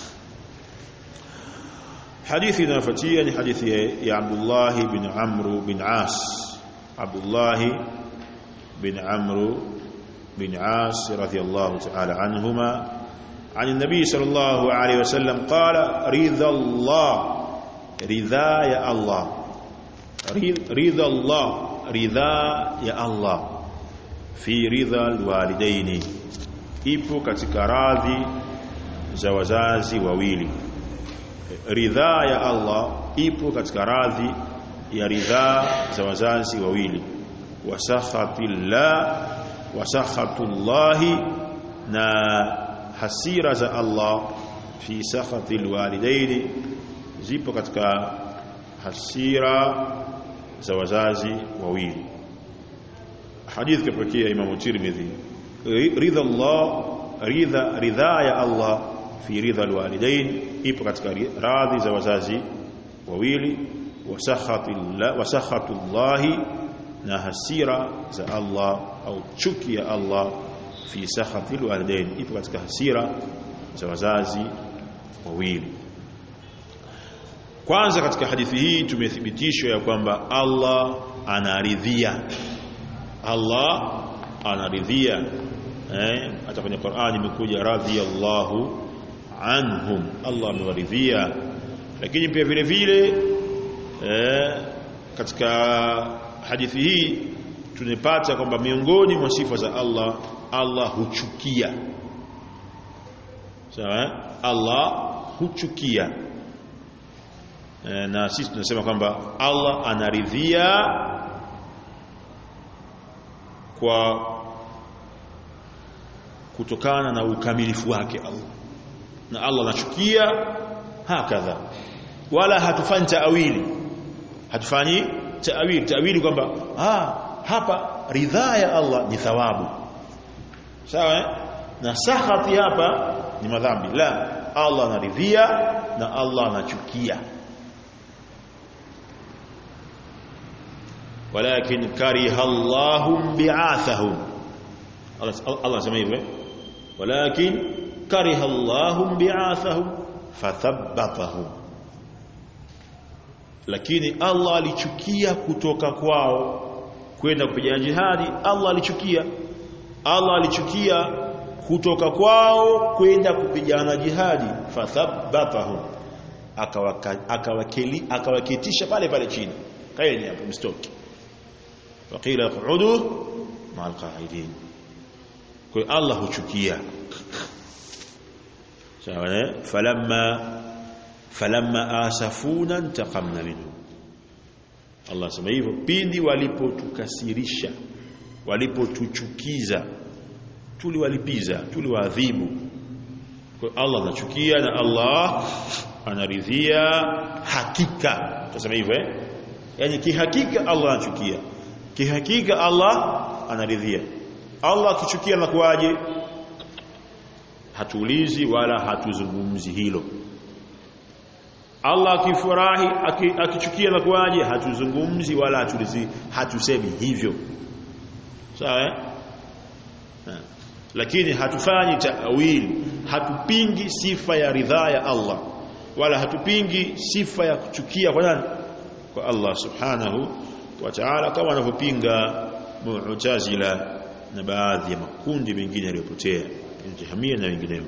hadithi inayofuatia ni hadithi ya Abdullah bin Amr bin As Abdullah bin Amr bin As radiyallahu ta'ala anhuma عن النبي صلى الله عليه وسلم قال رضا الله رضا يا الله رضا الله رضا يا الله في رضا الوالدين ipo katika radhi za wazazi wawili ridhaa ya Allah ipo katika radhi ya ridhaa za wazazi wawili wasakhatillah wasakhatullahi na hasira za Allah fi sakhati alwalidaini zipo katika hasira za wazazi wawili hadith kapokea Imam Tirmidhi ridha Allah ridha ridha ya Allah fi ridha alwalidain ipo katika radhi za wazazi wawili wasakhatu llahi na hasira za Allah au chuki ya Allah fi sakhati alwalidain ipo katika hasira za wazazi wawili kwanza katika hadithi hii tumethibitishwa ya kwamba Allah anaridhia Allah anaridhia eh hata kwenye Qur'ani imekuja radhiyallahu anhum Allah amewaridhia lakini pia vile vile eh katika hadithi hii tunapata kwamba miongoni mwa sifa za Allah Allah huchukia sawa Allah huchukia e, na sisi tunasema kwamba Allah anaridhia kwa kutokana na ukamilifu wake Allah na Allah anachukia hakadha wala hatufanyi taawili hatufanyi taawili taawili kwamba ah hapa ridhaa ya Allah ni thawabu sawa eh? na sakhati hapa ni madhambi la Allah anaridhia na Allah anachukia walakin kariha Allahum bi'athahum Allah Allah sema hivyo walakin kariha Allahum bi'athahum fathabbatahum lakini Allah alichukia kutoka kwao kwenda kupigana jihadi Allah alichukia Allah alichukia kutoka kwao kwenda kupigana jihadi fathabbatahum akawakeli akawaketisha pale pale chini kaeni hapo mstoki faqila qudu ma'al qa'idin kwa Allah huchukia sawa eh falamma falamma asafuna intaqamna minhu Allah sema hivyo pindi walipotukasirisha walipotuchukiza tuliwalipiza tuliwaadhibu kwa Allah anachukia na Allah anaridhia hakika tutasema hivyo eh yani kihakika Allah anachukia kihakika Allah anaridhia Allah akichukia na kuaje hatuulizi wala hatuzungumzi hilo Allah akifurahi akichukia na kuaje hatuzungumzi wala hatulizi hatusemi hivyo sawa eh lakini hatufanyi taawili hatupingi sifa ya ridhaa ya Allah wala hatupingi sifa ya kuchukia kwa nani kwa Allah subhanahu wa ta'ala kama wanavyopinga mu'tazila na baadhi ya makundi mengine yaliyopotea jahamia na wengineo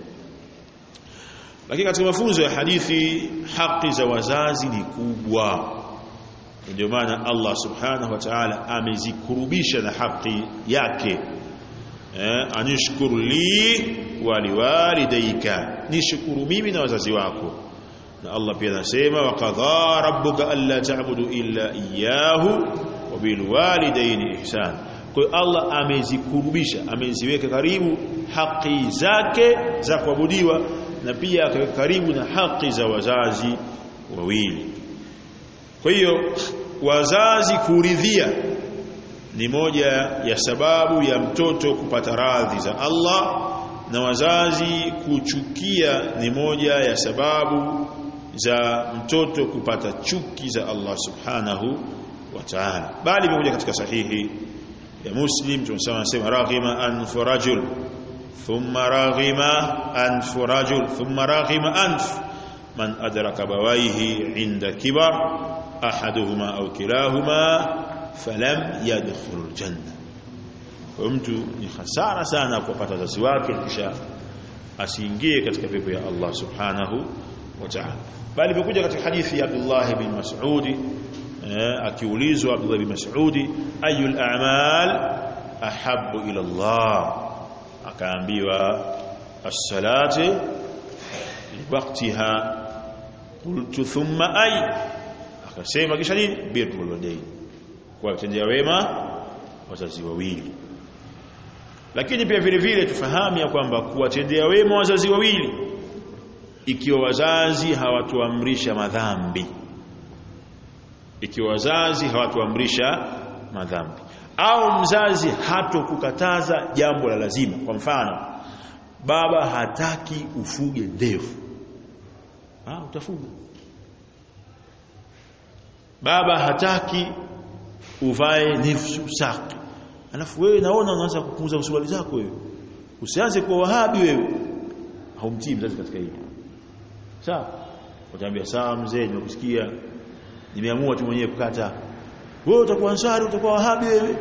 lakini katika mafunzo ya hadithi haki za wazazi ni kubwa ndio maana Allah subhanahu wa ta'ala amezikurubisha na haki yake eh, anishkuru li waliwalidayka nishukuru mimi na wazazi wako na Allah pia anasema wa qadha rabbuka alla ta'budu illa iyyahu wa bil walidayni ihsan kwa hiyo Allah amezikurubisha ameziweka karibu haki zake za kuabudiwa na pia akaweka karibu na haki za wazazi wawili kwa hiyo wazazi kuridhia ni moja ya sababu ya mtoto kupata radhi za Allah na wazazi kuchukia ni moja ya sababu za mtoto kupata chuki za Allah subhanahu wa ta'ala bali imekuja katika sahihi ya Muslim tunasema nasema raghima anf rajul thumma raghima anf rajul thumma raghima anf man adraka bawaihi inda kibar ahaduhuma au kilahuma falam yadkhul aljanna kwa mtu ni hasara sana kupata wazazi wake kisha asiingie katika pepo ya Allah subhanahu wa ta'ala bali imekuja katika hadithi ya Abdullah bin Mas'ud akiulizwa Abdullah bin Mas'ud ayul a'mal ahabbu ila Allah akaambiwa as-salati waqtiha qultu thumma ay akasema kisha nini birrul walidain kuwatendea wema wazazi wawili lakini pia vile vile tufahamu ya kwamba kuwatendea wema wazazi wawili ikiwa wazazi hawatuamrisha madhambi ikiwa wazazi hawatuamrisha madhambi au mzazi hatokukataza jambo la lazima kwa mfano baba hataki ufuge ndevu ah utafuga baba hataki uvae nifsu saki alafu wewe naona unaanza kupunguza usuali zako wewe usianze kuwa wahabi wewe haumtii mzazi katika hili sawa utaambia sawa mzee nimekusikia nimeamua tu mwenyewe kukata wewe utakuwa ansari utakuwa wahabi wewe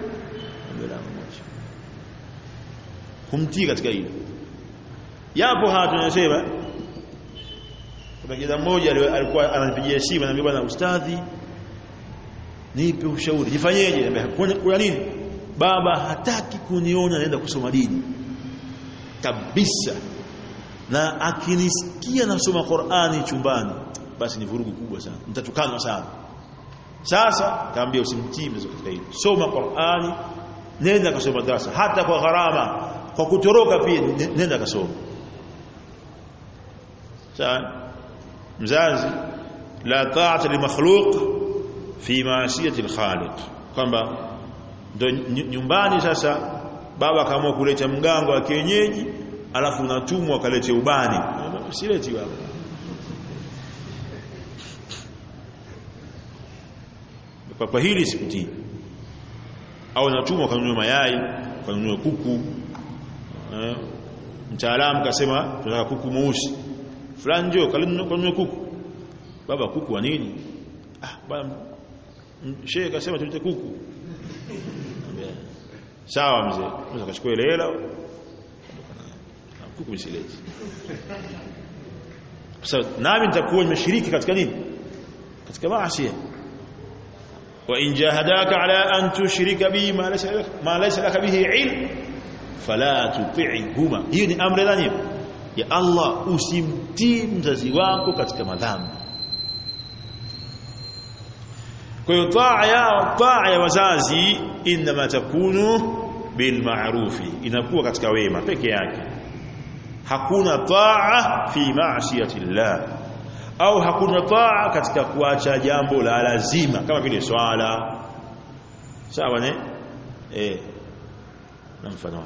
kumtii katika hilo yapo haya tunasema kuna kijana mmoja alikuwa ananipigia simu ananiambia bwana ustadhi nipe ushauri jifanyeje niambia kuna nini baba hataki kuniona naenda kusoma dini kabisa na akinisikia nasoma Qur'ani chumbani basi ni vurugu kubwa sana mtatukanwa sana sasa kaambia usimtii mzo katika hili soma Qur'ani nenda kasoma darasa hata kwa gharama kwa kutoroka pia nenda kasoma sawa mzazi la ta'ata li makhluq fi ma'siyati al-khaliq kwamba ndo nyumbani sasa baba akaamua kuleta mgango wa kienyeji alafu unatumwa kalete ubani usileti baba kwa, kwa hili sikutii au natumwa kanunue mayai kanunue kuku eh, mtaalamu kasema tunataka kuku mweusi fulani njoo kanunue kuku baba kuku wa nini ah baba shehe kasema tulete kuku sawa mzee unaweza kuchukua ile hela kuku msileti sasa nami nitakuwa nimeshiriki katika nini katika maasi wa in jahadaka ala an tushrika bi ma laysa ma laysa laka bihi ilm fala tuti'huma hiyo ni amri gani ya Allah usimtii mzazi wako katika madhambi kwa hiyo taa ya taa ya wazazi inma takunu bil ma'rufi inakuwa katika wema peke yake hakuna taa fi ma'siyati Allah au hakuna taa katika kuacha jambo la lazima kama vile swala sawa ne eh na mfano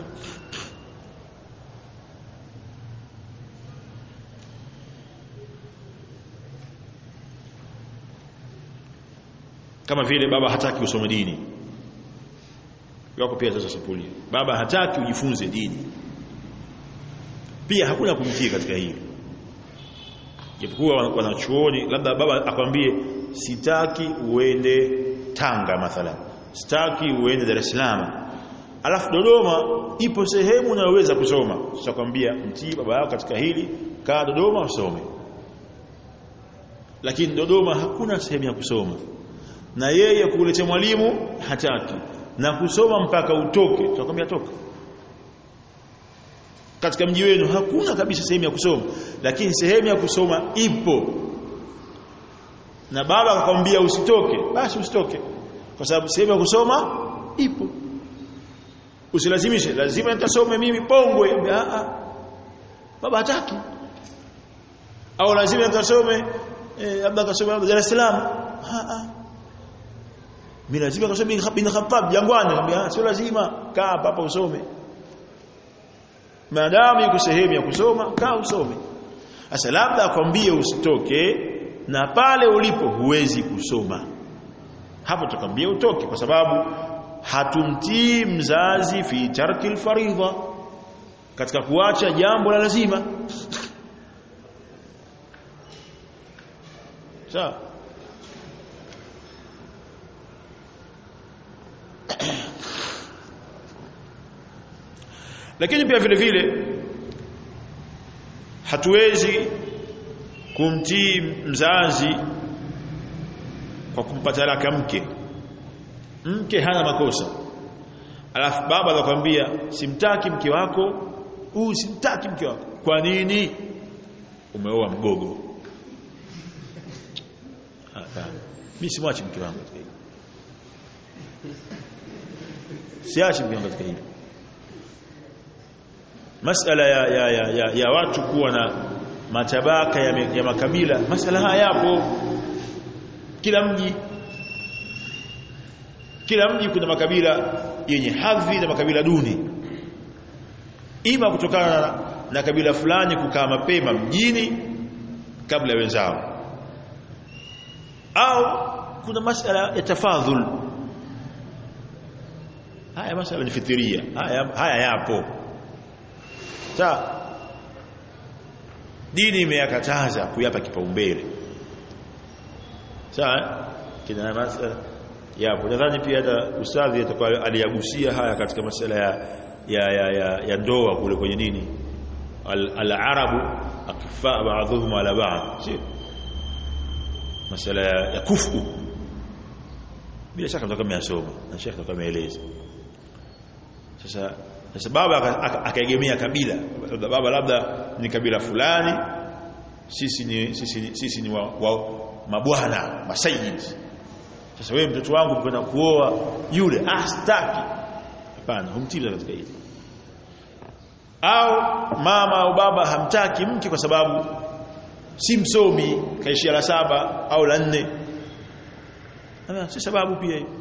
kama vile baba hataki usome dini yako pia sasa sapuli baba hataki ujifunze dini pia hakuna kumtii katika hili japokuwa wanachuoni labda baba akwambie sitaki uende Tanga mathalan sitaki uende Dar es Salaam alafu Dodoma ipo sehemu unayoweza kusoma tutakwambia mtii baba yako katika hili kaa Dodoma usome lakini Dodoma hakuna sehemu ya kusoma na yeye kuletea mwalimu hataki na kusoma mpaka utoke tutakwambia toka katika mji wenu hakuna kabisa sehemu ya kusoma lakini sehemu ya kusoma ipo na baba akakwambia usitoke basi usitoke kwa sababu sehemu ya kusoma ipo usilazimishe lazima nitasome mimi pongwe a a baba hataki au lazima nikasome labda eh, kasome Dar es Salaam a a mimi lazima kasome bin Khattab jangwani nikamwambia sio lazima kaa hapa usome maadamu yuko sehemu ya kusoma kaa usome sasa labda akwambie usitoke na pale ulipo huwezi kusoma hapo tukwambia utoke kwa sababu hatumtii mzazi fi tarkil faridha katika kuacha jambo la lazima sawa lakini pia vile vile hatuwezi kumtii mzazi kwa kumpa talaka mke mke hana makosa alafu baba anakuambia simtaki mke wako huu simtaki mke wako kwa nini umeoa mgogo mimi simwachi mke wangu katika hili siachi mke wangu katika hili masala ya, ya, ya, ya, ya watu kuwa na matabaka ya, ya makabila masala haya yapo kila mji kila mji kuna makabila yenye hadhi na makabila duni ima kutokana na, na kabila fulani kukaa mapema mjini kabla ya wenzao au kuna masala ya tafadhul haya masala ni fitiria haya, haya yapo sawa dini imeyakataza kuyapa kipaumbele sawa kina masala yapo nadhani pia hata ustadhi atakuwa aliyagusia haya katika masala ya ya ya, ya, ya ndoa kule kwenye nini al-arabu akfa ba'dhum ala ba'd sio masala ya, ya kufu bila shaka mtoka mmeyasoma na shekhi atakuwa ameeleza sasa sasa baba akaegemea kabila baba labda ni kabila fulani sisi ni sisi ni, sisi ni wa, wa mabwana masayid sasa wewe mtoto wangu kwenda kuoa yule ah sitaki hapana humtiza katika hili au mama au baba hamtaki mke kwa sababu si msomi kaishia la saba au la nne si sababu pia hiyo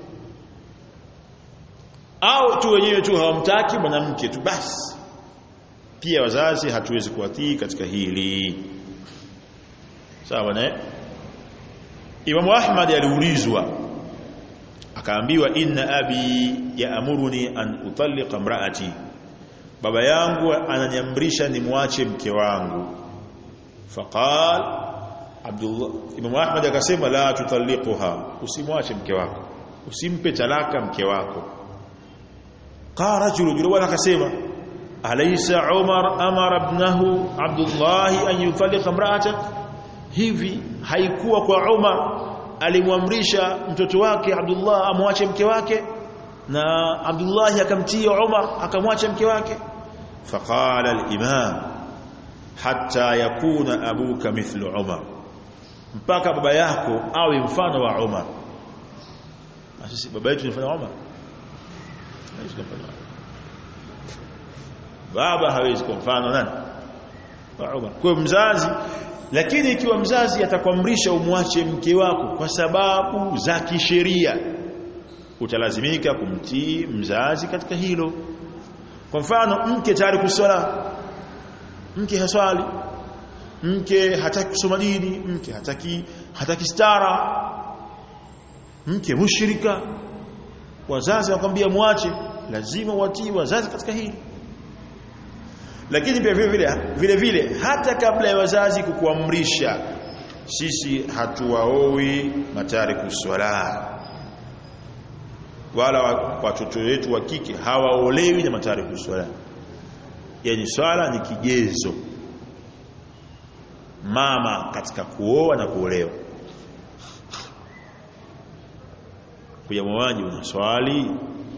au tu wenyewe tu hawamtaki mwanamke tu basi pia wazazi hatuwezi kuwatii katika hili sawa na Imam Ahmad aliulizwa akaambiwa inna abi yaamuruni an utalliqa imraati baba yangu ananiamrisha nimwache mke wangu faqal Abdullah Imam Ahmad akasema la tutalliquha usimwache mke wako usimpe talaka mke wako qala rajulu yule bwana akasema alaysa Umar amara ibnahu Abdullah an yutalliqa imra'ata hivi haikuwa kwa Umar alimwamrisha mtoto wake Abdullah amwache mke wake na Abdullah akamtia Umar akamwacha mke wake faqala al-imam hatta yakuna abuka mithlu Umar mpaka baba yako awe mfano wa Umar sisi baba yetu ni mfano wa Umar baba hawezi kuwa mfano nani wa Umar kwa mzazi lakini ikiwa mzazi atakwamrisha umwache mke wako kwa sababu za kisheria utalazimika kumtii mzazi katika hilo kwa mfano mke tayari kuswala mke haswali mke hataki kusoma dini mke hataki hataki stara mke mushrika wazazi wakwambia muache lazima watii wazazi katika hili lakini pia vile vile vile vile hata kabla ya wazazi kukuamrisha sisi hatuwaoi matariku swala wala watoto wetu wa kike hawaolewi na matariku swala yani swala ni kigezo mama katika kuoa na kuolewa kuja mwaji unaswali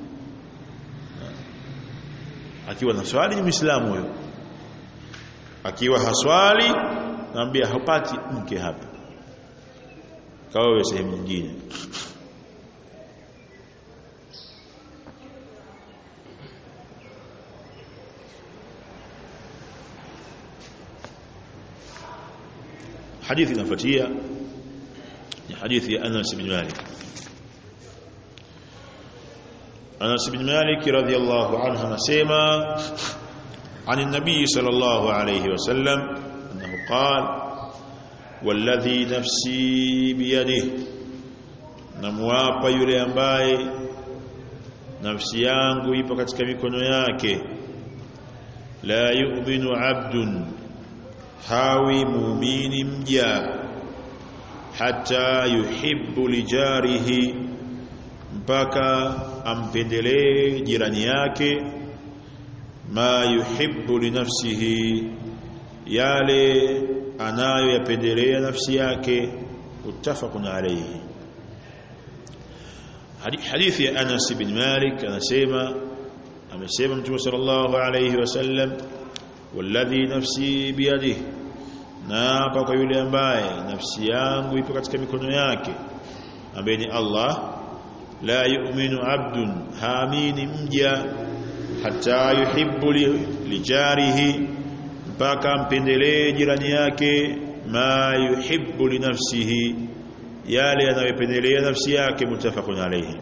akiwa na swali ni muislamu huyo akiwa haswali naambia hapati mke hapa kawe sehemu nyingine hadithi inafuatia ni hadithi ya Anas bin Malik Anas bin Malik radhiyallahu anhu anasema عن النبي صلى الله عليه وسلم أنه قال والذي نفسي بيده namwapa yule ambaye nafsi yangu ipo katika mikono yake la yu'minu abdun hawi muumini mja hata yuhibbu lijarihi mpaka ampendelee jirani yake ma yuhibbu li nafsihi yale anayoyapendelea nafsi yake muttafaqun alayhi hadithi ya Anas bin Malik anasema amesema Mtume sallallahu alayhi wasallam walladhi nafsi biyadihi na hapa kwa yule ambaye nafsi yangu ipo katika mikono yake ambaye ni Allah la yu'minu abdun haamini mja hata yuhibbu lijarihi mpaka mpendelee jirani yake ma yuhibbu li nafsihi yale anayopendelea nafsi yake mutafaqun alayhi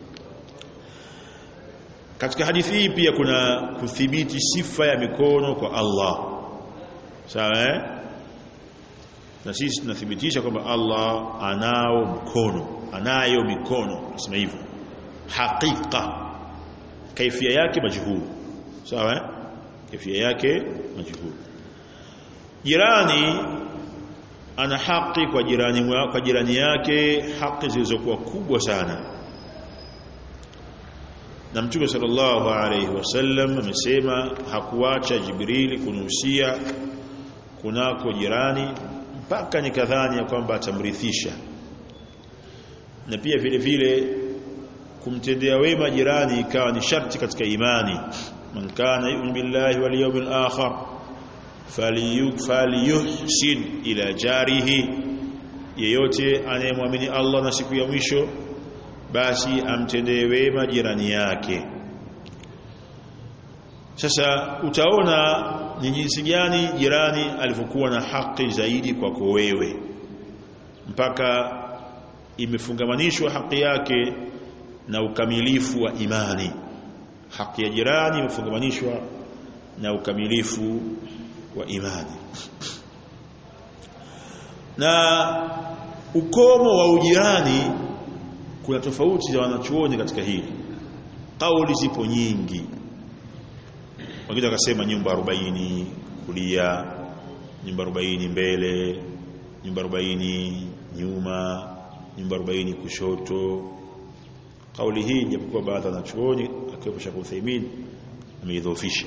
katika hadithi hii pia kuna kuthibiti sifa ya mikono kwa Allah sawa eh na sisi tunathibitisha kwamba Allah anao mkono anayo mikono nasema hivyo hakika kaifia yake majhul sawa eh kaifia yake majhul jirani ana haki kwa jirani kwa jirani yake haki zilizokuwa kubwa sana na mtume sallallahu alayhi wasallam amesema hakuacha jibrili kunuhusia kunako jirani mpaka nikadhani ya kwamba atamrithisha na pia vile vile kumtendea wema jirani ikawa ni sharti katika imani man kana yu'minu billahi wal yawmil akhir falyuhsin ila jarihi yeyote anayemwamini Allah na siku ya mwisho basi amtendee wema jirani yake sasa utaona ni jinsi gani jirani alivyokuwa na haki zaidi kwako wewe mpaka imefungamanishwa haki yake na ukamilifu wa imani haki ya jirani imefungamanishwa na ukamilifu wa imani na ukomo wa ujirani kuna tofauti za wanachuoni katika hili kauli zipo nyingi wengine wakasema nyumba 40 kulia nyumba 40 mbele nyumba 40 nyuma nyumba 40 kushoto kauli hii japokuwa baadhi ya wanachuoni akiwepo Sheikh Uthaymeen ameidhoofisha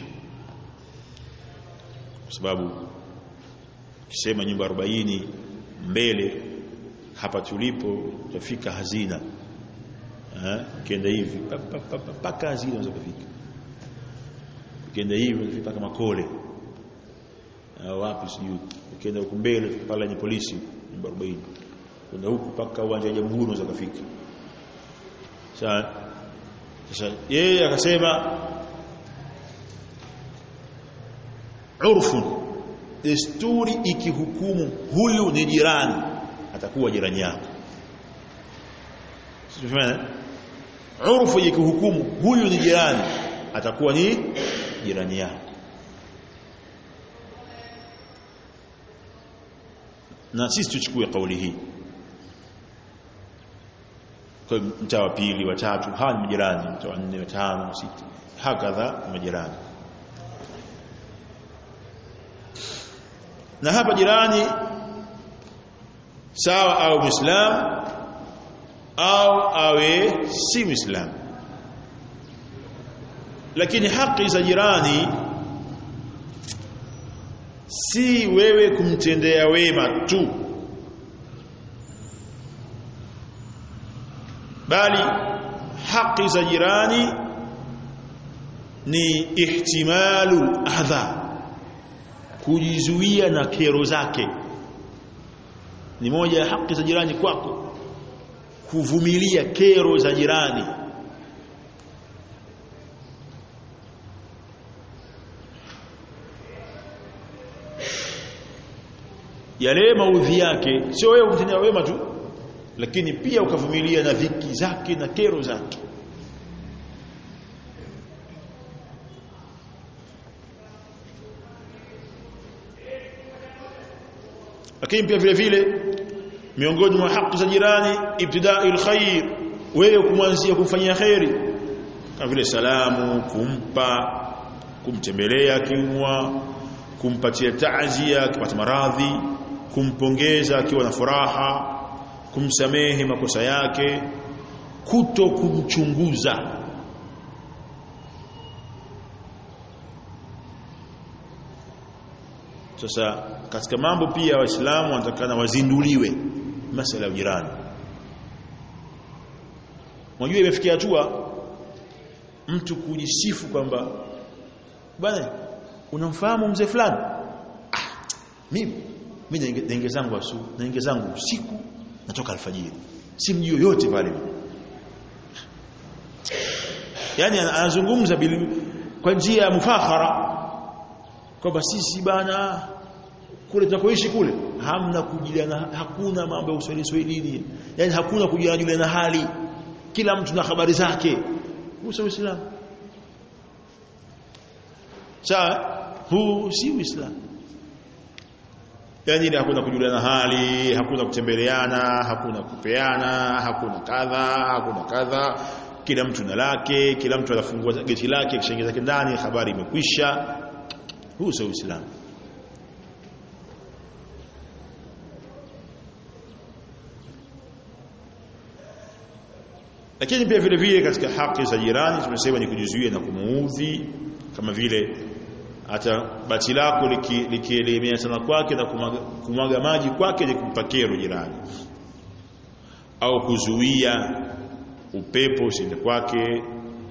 kwa sababu kisema nyumba 40 mbele hapa tulipo tutafika hazina eh kienda hivi mpaka hazina unaweza kufika ukienda hivi unafika mpaka makole wapi sijui ukienda huko mbele pale ni polisi nyumba 40 kwenda huku mpaka uwanja wa jamhuri unaweza kufika sasa sasa yeye akasema urfun desturi ikihukumu huyu ni jirani atakuwa jirani yako sio urfu ikihukumu huyu ni jirani atakuwa ni jirani yako na sisi tuchukue kauli hii kwa mtaa wa pili wa tatu hawa ni majirani mtaa wa nne wa tano wa sita hakadha majirani na hapa jirani sawa au muislam au awe si muislam lakini haki za jirani si wewe kumtendea wema tu bali haki za jirani ni ihtimalu adha kujizuia na kero zake ni moja ya haki za jirani kwako kuvumilia kero za jirani yale maudhi yake sio wewe kumtendea wema tu lakini pia ukavumilia na dhiki zake na kero zake lakini pia vile vile miongoni mwa haki za jirani ibtida'il khair wewe kumwanzia kumfanyia khairi kama vile salamu kumpa kumtembelea kiumwa kumpatia taazia akipata maradhi kumpongeza akiwa na furaha kumsamehe makosa yake kuto kumchunguza sasa katika mambo pia waislamu wanatakana wazinduliwe masala ya jirani unajua imefikia hatua mtu kujisifu kwamba bwana unamfahamu mzee fulani ah, mimi mimi naingia zangu asu naingia zangu usiku natoka alfajiri si mji yoyote pale yani anazungumza bil kwa njia ya mufakhara kwamba sisi bana kule tunakoishi kule hamna kujuliana hakuna mambo ya uswahili swahilini yani hakuna kujuliana hali kila mtu na habari zake huu uislamu sawa huu si uislamu yani hakuna kujuliana hali hakuna kutembeleana hakuna kupeana hakuna kadha hakuna kadha kila mtu na lake kila mtu anafungua geti lake kishaingia zake ndani habari imekwisha huu sio uislamu lakini pia vile vile katika haki za jirani tumesema ni kujizuia na kumuudhi kama vile hata bati lako likielemea liki sana kwake na kumaga, kumaga maji kwake ni kumpa kero jirani au kuzuia upepo usiende kwake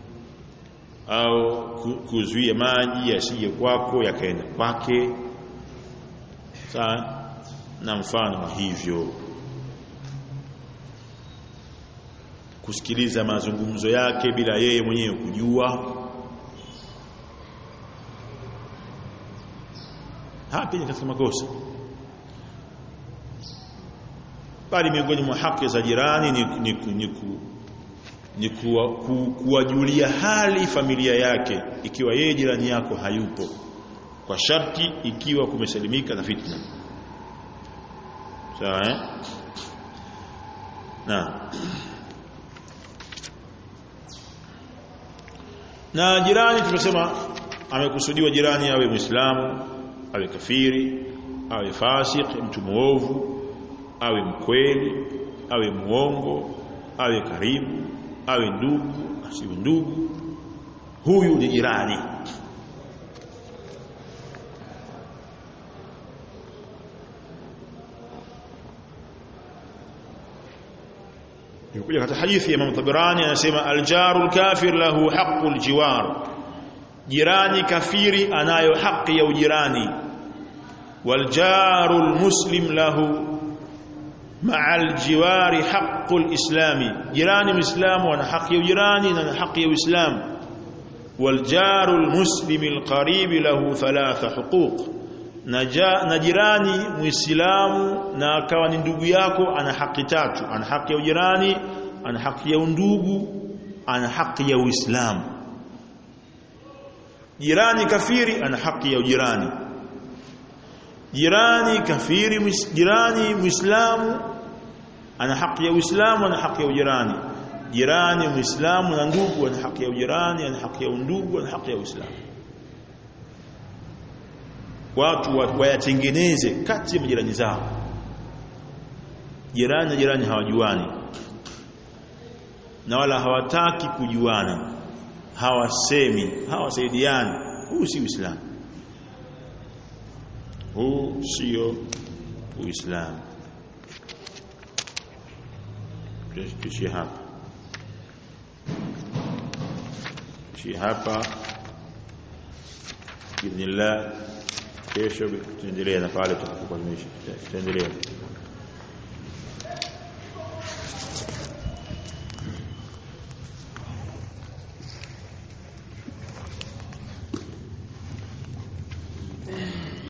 au kuzuia maji yasije kwako yakaenda kwake sawa na mfano wa hivyo kusikiliza mazungumzo yake bila yeye mwenyewe kujua hapa ni katika makosa bali miongoni mwa haki za jirani ni, ni, ni, ni, ni kuwa, ku, kuwajulia hali familia yake ikiwa yeye jirani yako hayupo kwa sharti ikiwa kumesalimika na fitna sawa eh? na na jirani tumesema amekusudiwa jirani awe muislamu awe kafiri awe fasik mtu muovu awe mkweli awe muongo awe karibu awe ndugu asiwe ndugu huyu ni jirani Yukuja katika hadithi ya Imam Tabarani anasema aljarul kafir lahu haqqul jiwar jirani kafiri anayo haki ya ujirani waljarul muslim lahu مع الجوار حق الإسلام جيران مسلم وانا حق يجراني وانا حق الإسلام والجار المسلم القريب له ثلاث حقوق na jirani muislamu na akawa ni ndugu yako ana haki tatu ana haki ya ujirani ana haki ya undugu ana haki ya uislamu jirani kafiri ana haki ya ujirani jirani kafiri jirani muislamu ana haki ya uislamu ana haki ya ujirani jirani muislamu na ndugu ana haki ya ujirani ana haki ya undugu ana haki ya uislamu watu wayatengeneze kati ya majirani zao jirani na jirani hawajuani na wala hawataki kujuana hawasemi hawasaidiani huu si uislamu huu sio uislamu tuishie hapa tuishie hapa biidhnillah kesho tuendelee na pale tutakapokuwa tutaendelea